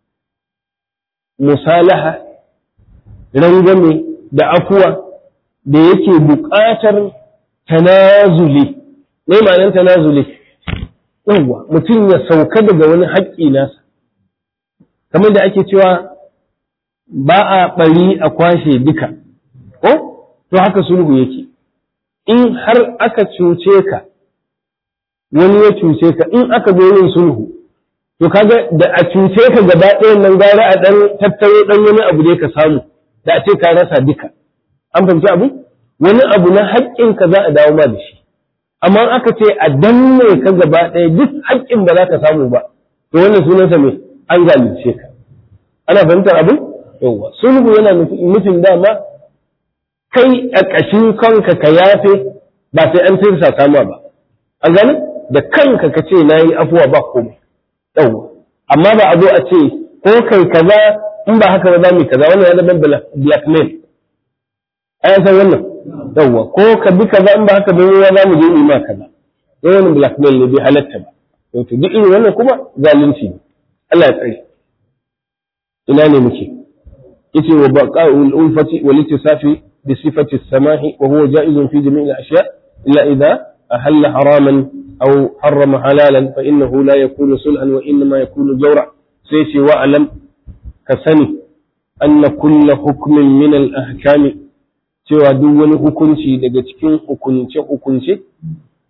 musalaha rangwame da afuwa da yake buƙatar tanazuli me ma'anar tanazuli yawwa mutum ya sauka daga wani haƙƙi nasa kamar da ake cewa ba a ɓari a kwashe duka ko to haka sulhu yake in har aka cuce ka wani ya cuce ka in aka zo yin sulhu to kaga da a cuce ka gaba ɗayan nan gara a ɗan tattaro ɗan wani abu da ka samu da a ce ka rasa duka an fahimci abu wani abu na haƙƙin ka za a dawo ma da shi amma aka ce a danne ka gaba ɗaya duk haƙƙin ba za ka samu ba to wannan sunansa me an zalunce ka ana fahimtar abu yawwa sulhu yana nufin dama kai a ƙashin kanka ka yafe ba sai an tirsa sama ba an gane da kanka ka ce na yi afuwa ba komai yawwa amma ba a zo a ce ko kai kaza in ba haka ba za mu kaza wannan ya zama blackmail a san wannan yawwa ko ka bi kaza in ba haka ba za mu je mu ma kaza sai wannan blackmail ne bai halatta ba to duk irin wannan kuma zalunci ne Allah ya tsare ina ne muke yace wa baqa'ul ulfati wal ittisafi bi sifati as-samahi wa huwa ja'izun fi jami'il ashya illa idha ahalla haraman aw harrama halalan fa innahu la yakunu sulhan wa inma yakunu jawra sai ce wa alam ka sani anna kulla hukmin min al-ahkam cewa duk wani hukunci daga cikin hukunce hukunce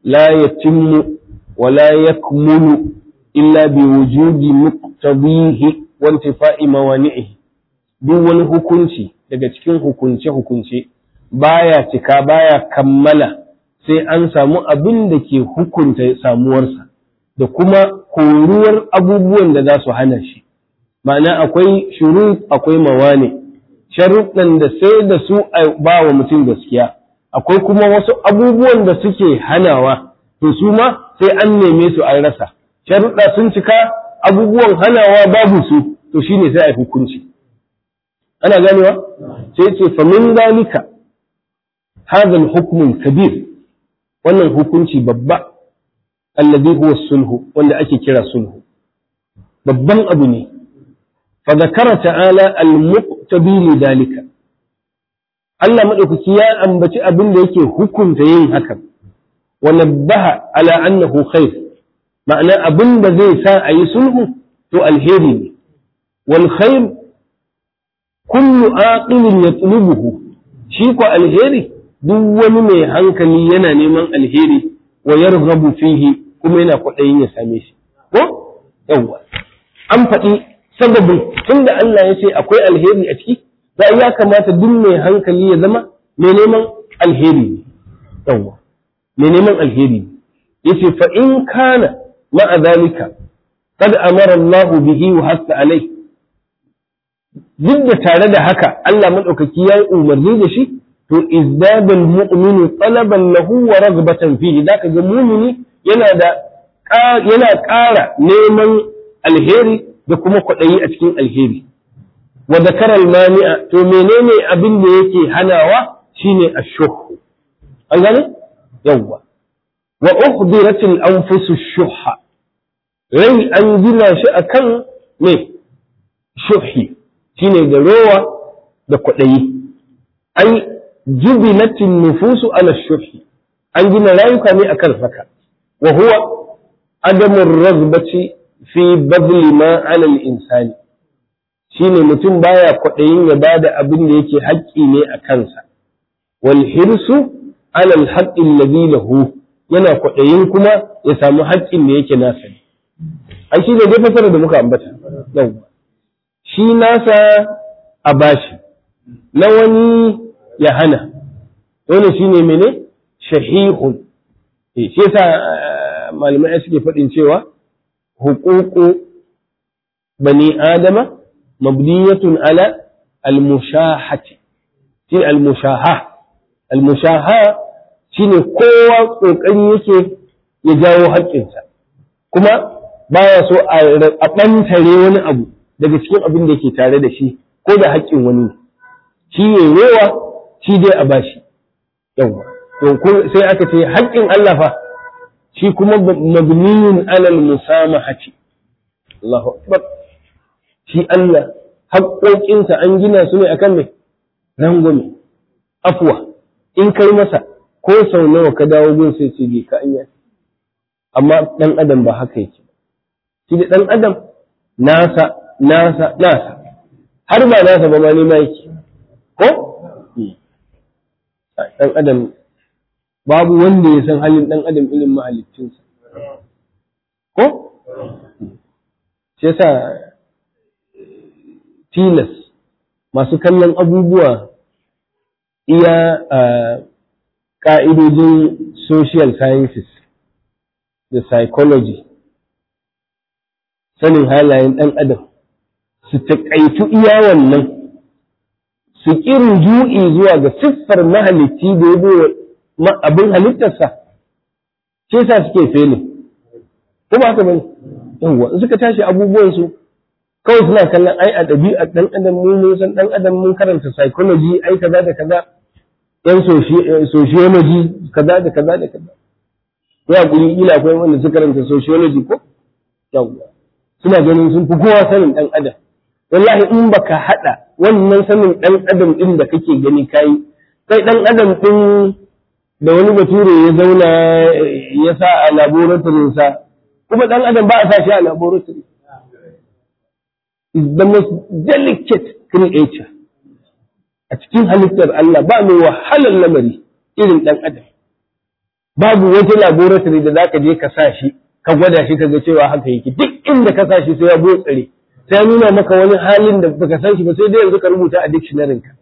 la yatimmu wa la yakmulu illa bi wujudi muqtadihi wa intifa'i mawani'ihi duk wani hukunci daga cikin hukunce hukunce baya cika baya kammala sai an samu abin da ke hukunta samuwarsa da kuma koruwar abubuwan da za su hana shi ma'ana akwai shuru akwai mawane sharuɗan da sai da su a ba wa mutum gaskiya akwai kuma wasu abubuwan da suke hanawa to su ma sai an neme su an rasa sharuɗa sun cika abubuwan hanawa babu su to shine sai a hukunci ana ganewa sai ce famin dalika hadha al-hukm al-kabir wannan hukunci babba alladhi huwa sulhu wanda ake kira sulhu babban abu ne fa zakara ta'ala al-muqtabi li dalika Allah madaukaki ya ambaci abin da yake hukunta yin hakan wa nabbaha ala annahu khair ma'ana abin da zai sa a yi sulhu to alheri ne wal khair kullu aqilin yatlubuhu shi ko alheri duk wani mai hankali yana neman alheri wa yarghabu fihi kuma yana kwaɗayin ya same shi ko yawwa an faɗi sababin tunda Allah ya ce akwai alheri a ciki da ya kamata duk mai hankali ya zama mai neman alheri ne yawwa mai neman alheri ne yace fa in kana ma'a zalika qad amara Allah bihi wa hatta alai duk da tare da haka Allah madaukaki ya yi umarni da shi to izdadal mu'minu talaban lahu wa ragbatan fihi zaka ga mu'mini yana da yana ƙara neman alheri da kuma kwaɗayi a cikin alheri wa zakara mani'a to menene abin da yake hanawa shine ashuh an gane yawwa wa uhdiratil anfusu shuhha rai an gina shi akan me shuhi shine da rowa da kwaɗayi ai jubilatin nufusu ala shuhi an gina rayuka ne akan haka wa huwa adamun razbati fi badli ma ala insani shine mutum baya kwaɗayin ya bada abin da yake haƙƙi ne a kansa wal hirsu ala alhaqqi alladhi lahu yana kwaɗayin kuma ya samu haƙƙin da yake nasa ne ai shi ne dai fasara da muka ambata yawwa shi nasa a bashi na wani ya hana wani shi ne mene shahihun shi yasa malamai suke faɗin cewa hukuku bani adama mabniyatun ala almushahati shi almushaha almushaha shine kowa kokari yake ya jawo haƙƙinsa kuma baya so a ɓantare wani abu daga cikin abin da yake tare da shi ko da haƙƙin wani shi ne rowa shi dai a bashi yawa to sai aka ce haƙƙin Allah fa shi kuma mabniyun alal musamahati Allahu akbar shi Allah haƙƙoƙinsa an gina su ne akan mai rangwame afwa in kai masa ko sau nawa ka dawo gun sai ce bai ka anya amma dan adam ba haka yake shi da dan adam nasa nasa nasa har ba nasa ba ma ne ma yake ko dan adam babu wanda ya san halin dan adam irin mahaliccinsa ko shi yasa tilas masu kallon abubuwa iya ƙa'idojin social sciences da psychology sanin halayen ɗan adam su taƙaitu iya wannan su ƙirin ju'i zuwa ga siffar mahalicci da ya bai abin halittarsa ce sa suke fele ko ba haka bane yawwa in suka tashi abubuwansu kawai suna kallon ai a ɗabi'ar ɗan adam mun mun san ɗan adam mun karanta psychology ai kaza da kaza yan sociology kaza da kaza da kaza ya kuri ila akwai wanda suka karanta sociology ko yawwa suna ganin sun fi kowa sanin ɗan adam wallahi in baka haɗa wannan sanin ɗan adam ɗin da kake gani kayi kai ɗan adam ɗin da wani bature ya zauna ya sa a laboratorinsa kuma ɗan adam ba a sa shi a laboratory is the most delicate creature a cikin halittar Allah ba mai wahalar lamari irin ɗan adam babu wata laboratory da zaka je ka sa shi ka gwada shi ka ga cewa haka yake duk inda ka sa shi sai ya botsare sai ya nuna maka wani halin da baka san shi ba sai dai yanzu ka rubuta a dictionary ka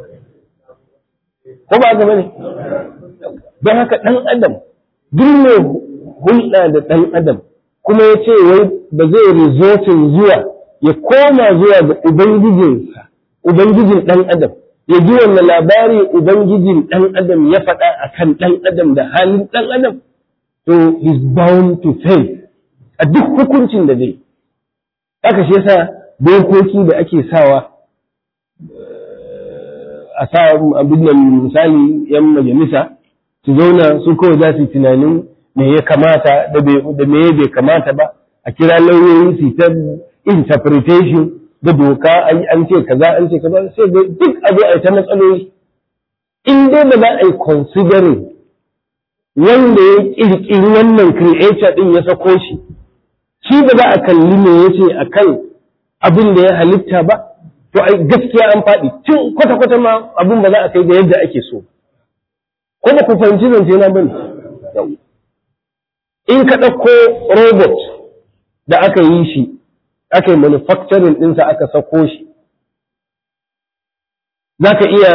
ko ba haka bane don haka dan adam duk mai hulɗa da dan adam kuma ya ce wai ba zai resortin zuwa ya koma zuwa ga ubangijinsa ubangijin dan adam ya ji wannan labari ubangijin dan adam ya faɗa akan dan adam da halin dan adam to is bound to fail a duk hukuncin da zai haka shi yasa dokoki da ake sawa a sa abin nan misali yan majalisa su zauna su kawai za su yi tunanin me ya kamata da me bai kamata ba a kira lauyoyi su ta interpretation da doka an ce kaza an ce kaza sai ga duk abu a ta matsaloli in dai ba za a yi considering wanda ya kirkiri wannan creator din ya sako shi shi ba za a kalli me yace akan abin da ya halitta ba to ai gaskiya an faɗi tun kwata-kwata ma abin ba za a kai da yadda ake so ko ba ku fahimci zance na bane in ka ɗauko robot da aka yi shi aka yi manufacturing ɗinsa aka sako shi za ka iya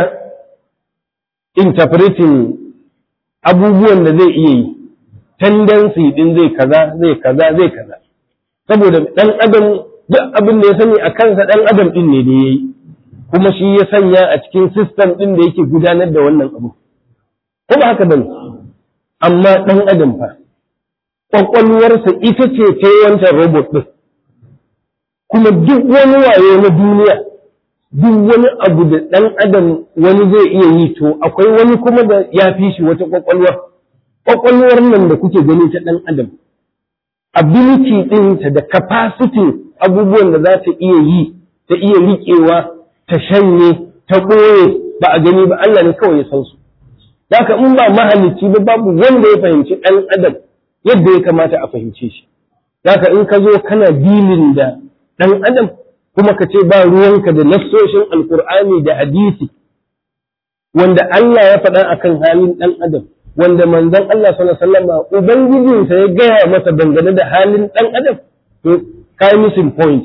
interpreting abubuwan da zai iya yi tendency ɗin zai kaza zai kaza zai kaza saboda ɗan adam duk abin da ya sani a kansa ɗan adam ɗin ne da ya yi kuma shi ya sanya a cikin system ɗin da yake gudanar da wannan abu ko ba haka bane amma ɗan adam fa ƙwaƙwalwarsa ita ce ta yi wancan robot ɗin kuma duk wani waye na duniya duk wani abu da ɗan adam wani zai iya yi to akwai wani kuma da ya fi shi wata ƙwaƙwalwar ƙwaƙwalwar nan da kuke gani ta ɗan adam ability ɗinta da capacity abubuwan da za ta iya yi ta iya riƙewa ta shanye ta ɓoye ba a gani ba Allah ne kawai ya san su haka in ba mahalicci ba babu wanda ya fahimci ɗan adam yadda ya kamata a fahimce shi haka in ka zo kana dilin da ɗan adam kuma ka ce ba ruwanka da nassoshin alkur'ani da hadisi wanda Allah ya faɗa akan halin ɗan adam wanda manzon Allah sallallahu alaihi wasallam ubangijinsa ya gaya masa dangane da halin ɗan adam to kai missing point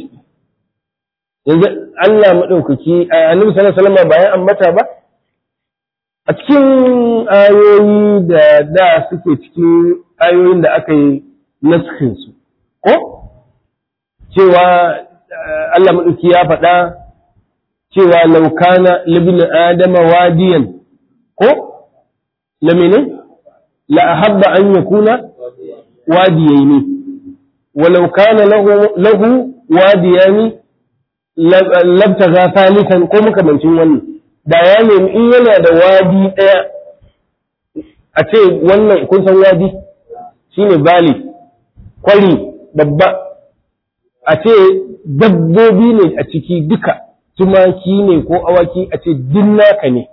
yanzu Allah madaukaki annabi sallallahu alaihi wasallam bayan ambata ba a cikin ayoyi da da suke cikin ayoyin da aka yi naskin su ko cewa Allah maɗauki ya faɗa cewa laukana libin adama wadiyan ko lamine la ahabba an yakuna wadiyaini walau kana lahu wadiyani labtaga thalithan ko makamancin wannan da ya nemi in yana da wadi ɗaya a ce wannan kun san wadi shine valley kwari babba a ce dabbobi ne a ciki duka tumaki ne ko awaki a ce naka ne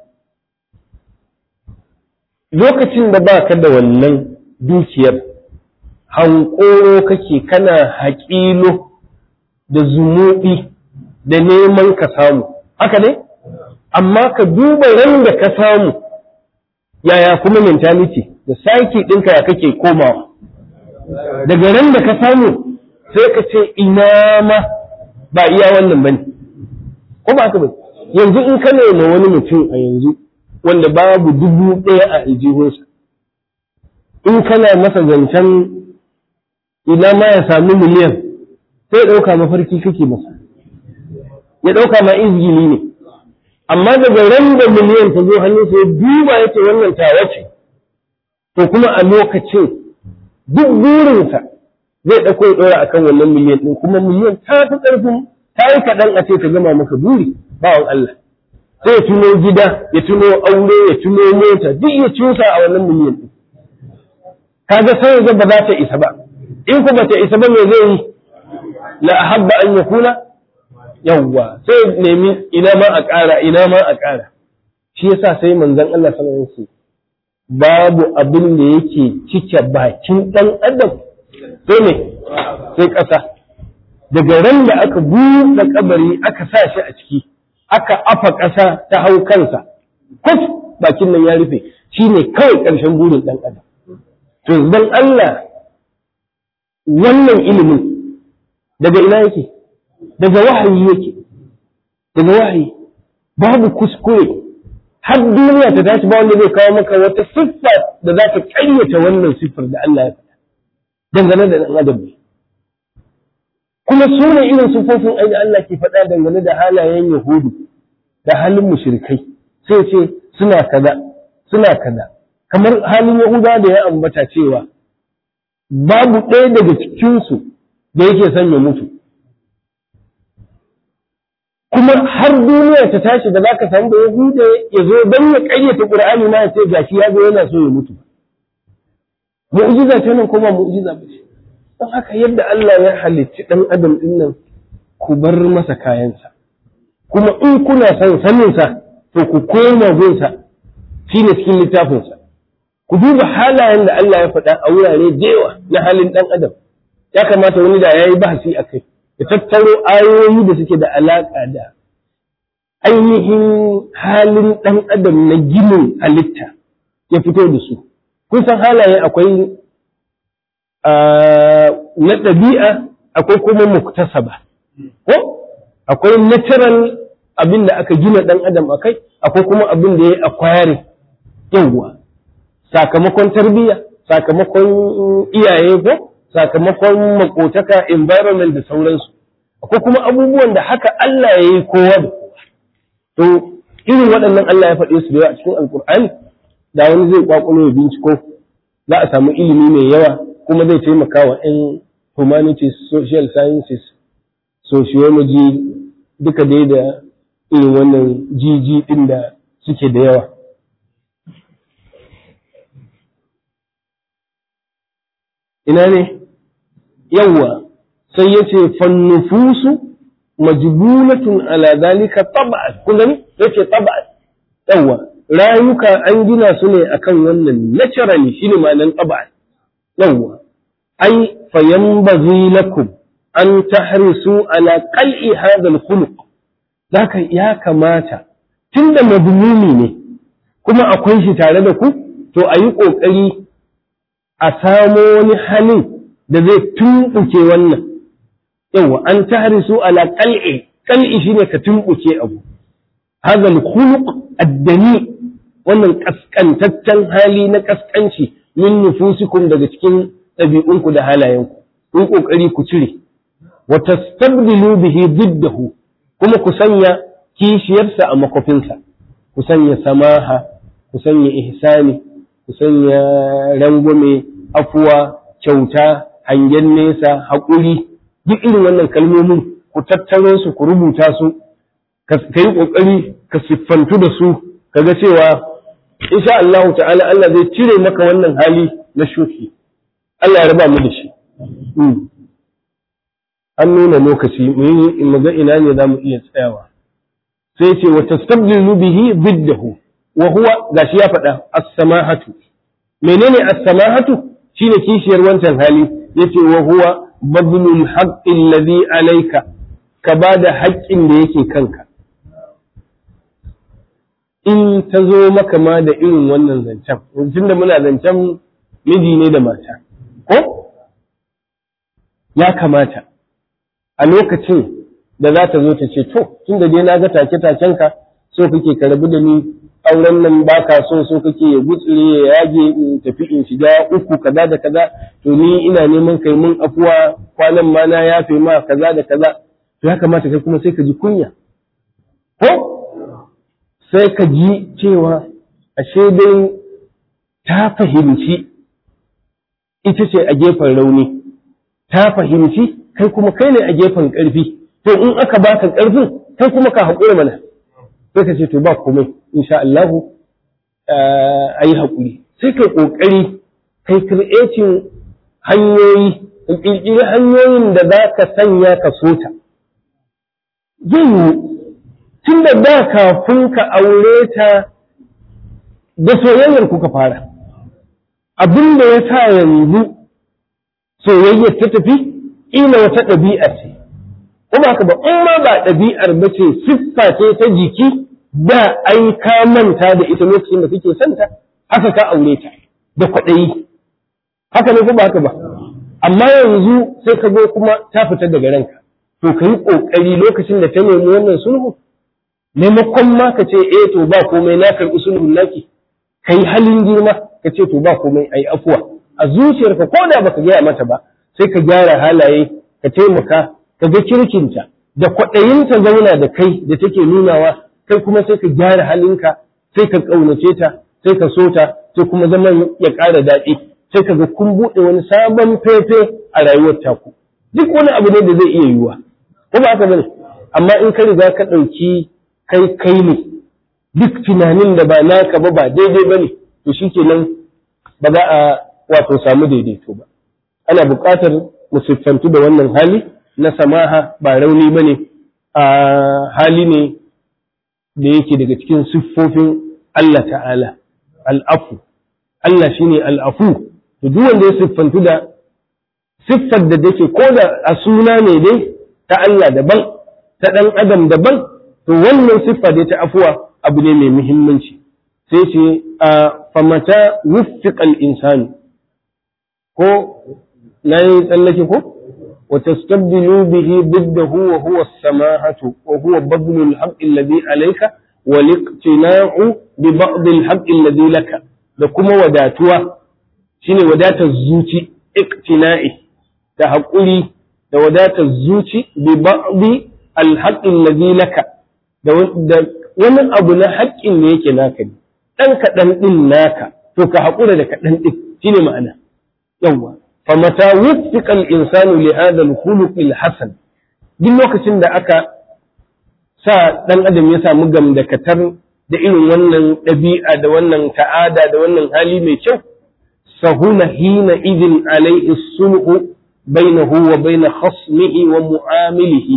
lokacin da ba ka da wannan dukiyar hankoro kake kana haƙilo da zumuɗi da neman ka samu haka ne amma ka duba ran da ka samu yaya kuma mentality da sake ɗinka ya kake komawa daga ran da ka samu sai ka ce ina ma ba iya wannan bane ko ba haka ba yanzu in ka nema wani mutum a yanzu wanda babu dubu ɗaya a aljihunsa in kana masa zancen ina ma ya sami miliyan sai ya ɗauka mafarki kake masa ya ɗauka ma izgili ne amma daga ran da miliyan ta zo hannunsa ya duba ya ce wannan tawa ce to kuma a lokacin duk burinsa zai ɗauko ya ɗora akan wannan miliyan ɗin kuma miliyan ta fi ƙarfin ta yi kaɗan a ce ta gama maka buri bawan Allah sai ya tuno gida ya tuno aure ya tuno mota duk ya cusa a wannan miliyan ɗin kaga sai ga ba za ta isa ba in ku ba ta isa ba me zai yi la ahabba an yakuna yawwa sai nemi ina ma a ƙara ina ma a ƙara shi yasa sai manzon Allah sallallahu alaihi wasallam babu abin da yake cike bakin ɗan adam sai ne sai ƙasa daga ran da aka buɗe kabari aka sa shi a ciki aka afa ƙasa ta hau kansa kus bakin nan ya rufe shi ne kawai ƙarshen burin ɗan adam to dan Allah wannan ilimin daga ina yake daga wahayi yake daga wahayi babu kuskure har duniya ta tashi ba wanda zai kawo maka wata siffa da za ta ƙayyata wannan siffar da Allah ya faɗa dangane da ɗan adam ne kuma su ne irin siffofin ai da Allah ke faɗa dangane da halayen Yahudu da halin mushrikai sai ce suna kaza suna kaza kamar halin Yahuda da ya ambata cewa babu ɗaya daga cikinsu da yake son ya mutu kuma har duniya ta tashi da zaka samu da Yahuda ya zo don ya ƙayyata Qur'ani ma ya ce gashi ya zo yana so ya mutu mu'jiza ce nan kuma mu'jiza ba ce don haka yadda Allah ya halicci ɗan adam ɗin nan ku bar masa kayansa kuma in kuna son saninsa to ku koma gunsa shi ne cikin littafinsa ku duba halayen da Allah ya faɗa a wurare da yawa na halin ɗan adam ya kamata wani da ya yi bahasi a kai ya tattaro ayoyi da suke da alaƙa da ainihin halin ɗan adam na ginin halitta ya fito da su kun san halaye akwai na ɗabi'a akwai kuma muktasaba ko akwai natural abin da aka gina ɗan adam a kai akwai kuma abin da ya akware yawwa sakamakon tarbiyya sakamakon iyaye ko sakamakon makotaka environment da sauransu akwai kuma abubuwan da haka Allah ya yi kowa da kowa to irin waɗannan Allah ya faɗe su da yawa a cikin alkur'ani da wani zai kwakwalo ya binciko za a samu ilimi mai yawa kuma zai taimaka wa 'yan humanities social sciences sociology duka dai da irin wannan jiji ɗin da suke da yawa ina ne yawwa sai ya ce fannufusu majbulatun ala zalika tab'an kun gani yace tab'an yawwa rayuka an gina su ne akan wannan naturally shine ma'anan tab'an yawwa ai fayanbaghi lakum an tahrisu ala qal'i hadha al-khuluq zaka ya kamata tunda madmumi ne kuma akwai shi tare da ku to ayi kokari a samo wani halin da zai tumbuke wannan yawa an tahrisu ala qal'i qal'i shine ka tumbuke abu hadha al-khuluq ad-dani wannan kaskantaccen hali na kaskanci min nufusikum daga cikin ɗabi'unku da halayenku kun kokari ku cire wa tastabdilu bihi diddahu kuma ku sanya kishiyarsa a makofinsa ku sanya samaha ku sanya ihsani ku sanya rangwame afuwa kyauta hangen nesa haƙuri duk irin wannan kalmomin ku tattaro su ku rubuta su ka yi ƙoƙari ka siffantu da su kaga cewa insha Allah ta'ala Allah zai cire maka wannan hali na shuki Allah ya raba mu da shi an nuna lokaci mu yi mu ga ina ne za mu iya tsayawa sai ce wa tastabdilu bihi biddahu wa huwa gashi ya faɗa as-samahatu menene as-samahatu shine kishiyar wancan hali yace wa huwa badlul haqqi alladhi alayka ka bada haƙƙin da yake kanka in ta zo maka ma da irin wannan zancen tunda muna zancen miji ne da mata ko ya kamata a lokacin da za ta zo ta ce to tunda dai na ga take-takenka so kake ka rabu da ni auren nan ba ka so so kake ya gutsire ya yage in tafi in shiga uku kaza da kaza to ni ina neman kai mun afuwa kwanan ma na yafe ma kaza da kaza to ya kamata kai kuma sai ka ji kunya ko sai ka ji cewa ashe dai ta fahimci ita ce a gefen rauni ta fahimci kai kuma kai ne a gefen ƙarfi to in aka baka ƙarfin kai kuma ka haƙura mana sai ka ce to ba komai insha Allah a yi haƙuri sai kai ƙoƙari kai creating hanyoyi ƙirƙiri hanyoyin da za ka sanya ka so ta zai yi tun da da kafin ka aure ta da soyayyar kuka fara abin da ya sa yanzu soyayyar ta tafi ina wata ɗabi'a ce kuma haka ba in ma ba ɗabi'ar ba ce siffa ce ta jiki da ai ka manta da ita lokacin da kake son ta haka ka aure ta da kwaɗayi haka ne ko ba haka ba amma yanzu sai ka zo kuma ta fita daga ranka to ka yi ƙoƙari lokacin da ta nemi wannan sulhu maimakon ma ka ce eh to ba komai na karɓi sulhun naki ka yi halin girma ka ce to ba komai a yi afuwa a zuciyarka ko da baka gaya mata ba sai ka gyara halaye ka taimaka ka ga kirkinta da kwaɗayinta zauna da kai da take nunawa kai kuma sai ka gyara halinka sai ka ƙaunace ta sai ka so ta sai kuma zaman ya ƙara daɗi sai ka ga kun buɗe wani sabon fefe a rayuwar taku duk wani abu ne da zai iya yiwuwa ko ba haka bane amma in ka riga ka ɗauki kai kai ne duk tunanin da ba naka ba ba daidai bane to shikenan ba za a wato samu daidaito ba ana buƙatar mu siffantu da wannan hali na samaha ba rauni bane a hali ne da yake daga cikin siffofin Allah ta'ala al'afu Allah shine al'afu to duk wanda ya siffantu da siffar da take ko da a suna ne dai ta Allah daban ta ɗan adam daban to wannan siffa dai ta afuwa abu ne mai muhimmanci sai ce a famata wuffiqal insani ko nayi tsallake ko wa tastabdilu bihi biddahu wa huwa as-samahatu wa huwa badlu al-haqqi alladhi alayka wa liqtina'u bi ba'd al-haqqi alladhi laka da kuma wadatuwa shine wadatar zuci iqtina'i da haƙuri da wadatar zuci bi ba'di alhaqqin ladhi laka da wani abu na haƙƙin da yake naka ne dan kaɗan ɗin naka to ka haƙura da kaɗan ɗin shine ma'ana yawwa fa mata wuffiqa al-insanu li hadha al-khuluq al-hasan duk lokacin da aka sa dan adam ya samu gamdakatar da irin wannan ɗabi'a da wannan ta'ada da wannan hali mai kyau sahuna hina idin alaihi sulhu bainahu wa bain khasmihi wa mu'amilihi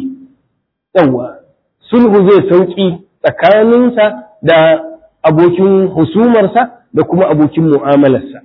yawa sulhu zai sauki tsakaninsa da abokin husumarsa da kuma abokin mu'amalarsa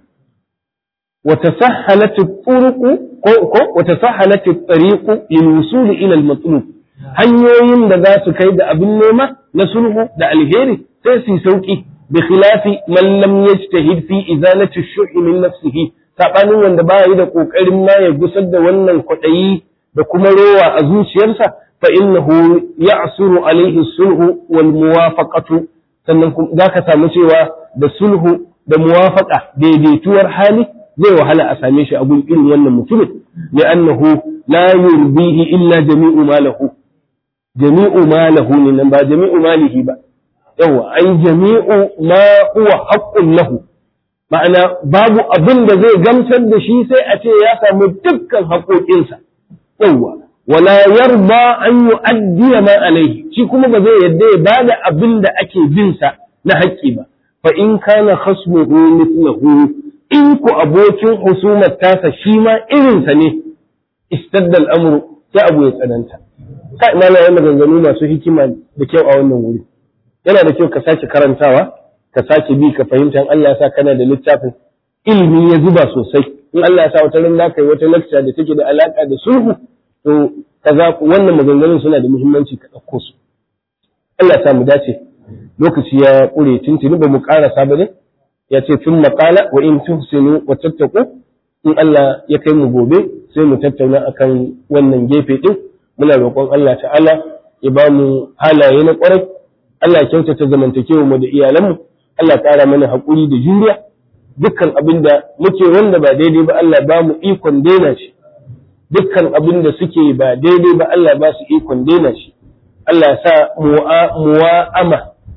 wa tasahhalat at-turuq ko wa tasahhalat at-tariq lil wusul ila al-matlub hanyoyin da za su kai da abin nema na sulhu da alheri sai su sauki bi khilafi man lam yajtahid fi izalati ash-shuhi min nafsihi saɓanin wanda ba yi da ƙoƙarin ma ya gusar da wannan kwaɗayi da kuma rowa a zuciyarsa fa innahu ya'suru alaihi sulhu wal muwafaqatu sannan za ka samu cewa da sulhu da muwafaqa daidaituwar hali zai wahala a same shi a gun irin wannan mutumin li'annahu la yurbihi illa jami'u malahu jami'u malahu ne nan ba jami'u malihi ba yawa ai jami'u ma huwa haqqun lahu ma'ana babu abin da zai gamsar da shi sai a ce ya samu dukkan haƙoƙinsa yawwa wala yarda an yu'addiya ma alaihi shi kuma ba zai yadda ya bada abin da ake bin sa na haƙƙi ba fa in kana khasmuhu mithluhu in ku abokin husumar tasa shi ma irin sa ne istadda al'amru sai abu ya tsananta kai malaye maganganu masu hikima da kyau a wannan wuri yana da kyau ka sake karantawa ka sake bi ka fahimta Allah ya sa kana da littafin ilimi ya zuba sosai in Allah ya sa wata ran kai wata lecture da take da alaka da sulhu to kaza wannan maganganun suna da muhimmanci ka dauko su Allah ya sa mu dace lokaci ya kure tuntuni ba mu karasa ba ne ya ce tun maqala wa in tuhsinu wa tattaqu in Allah ya kai mu gobe sai mu tattauna akan wannan gefe din muna roƙon Allah ta'ala ya ba mu halaye na ƙwarai Allah ya kyautata zamantakewa mu da iyalanmu Allah ƙara mana haƙuri da juriya dukkan abin da muke wanda ba daidai ba Allah ba mu ikon daina shi dukkan abin da suke ba daidai ba Allah ba su ikon daina shi Allah ya sa muwa'ama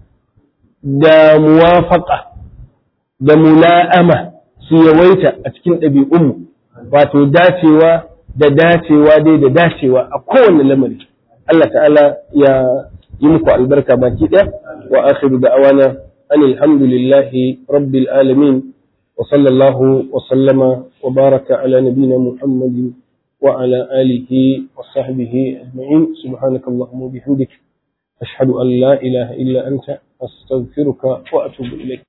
da muwafaqa da mula'ama su yawaita a cikin ɗabi'unmu wato dacewa da dacewa dai da dacewa a kowane lamari Allah ta'ala ya yi muku albarka baki ɗaya wa akhiru da'awana an alhamdulillahi rabbil alamin wa sallallahu wa sallama wa baraka ala nabina muhammadin wa ala alihi wa sahbihi ajma'in subhanaka allahumma bihamdik ashhadu an la ilaha illa anta astaghfiruka wa atubu ilayk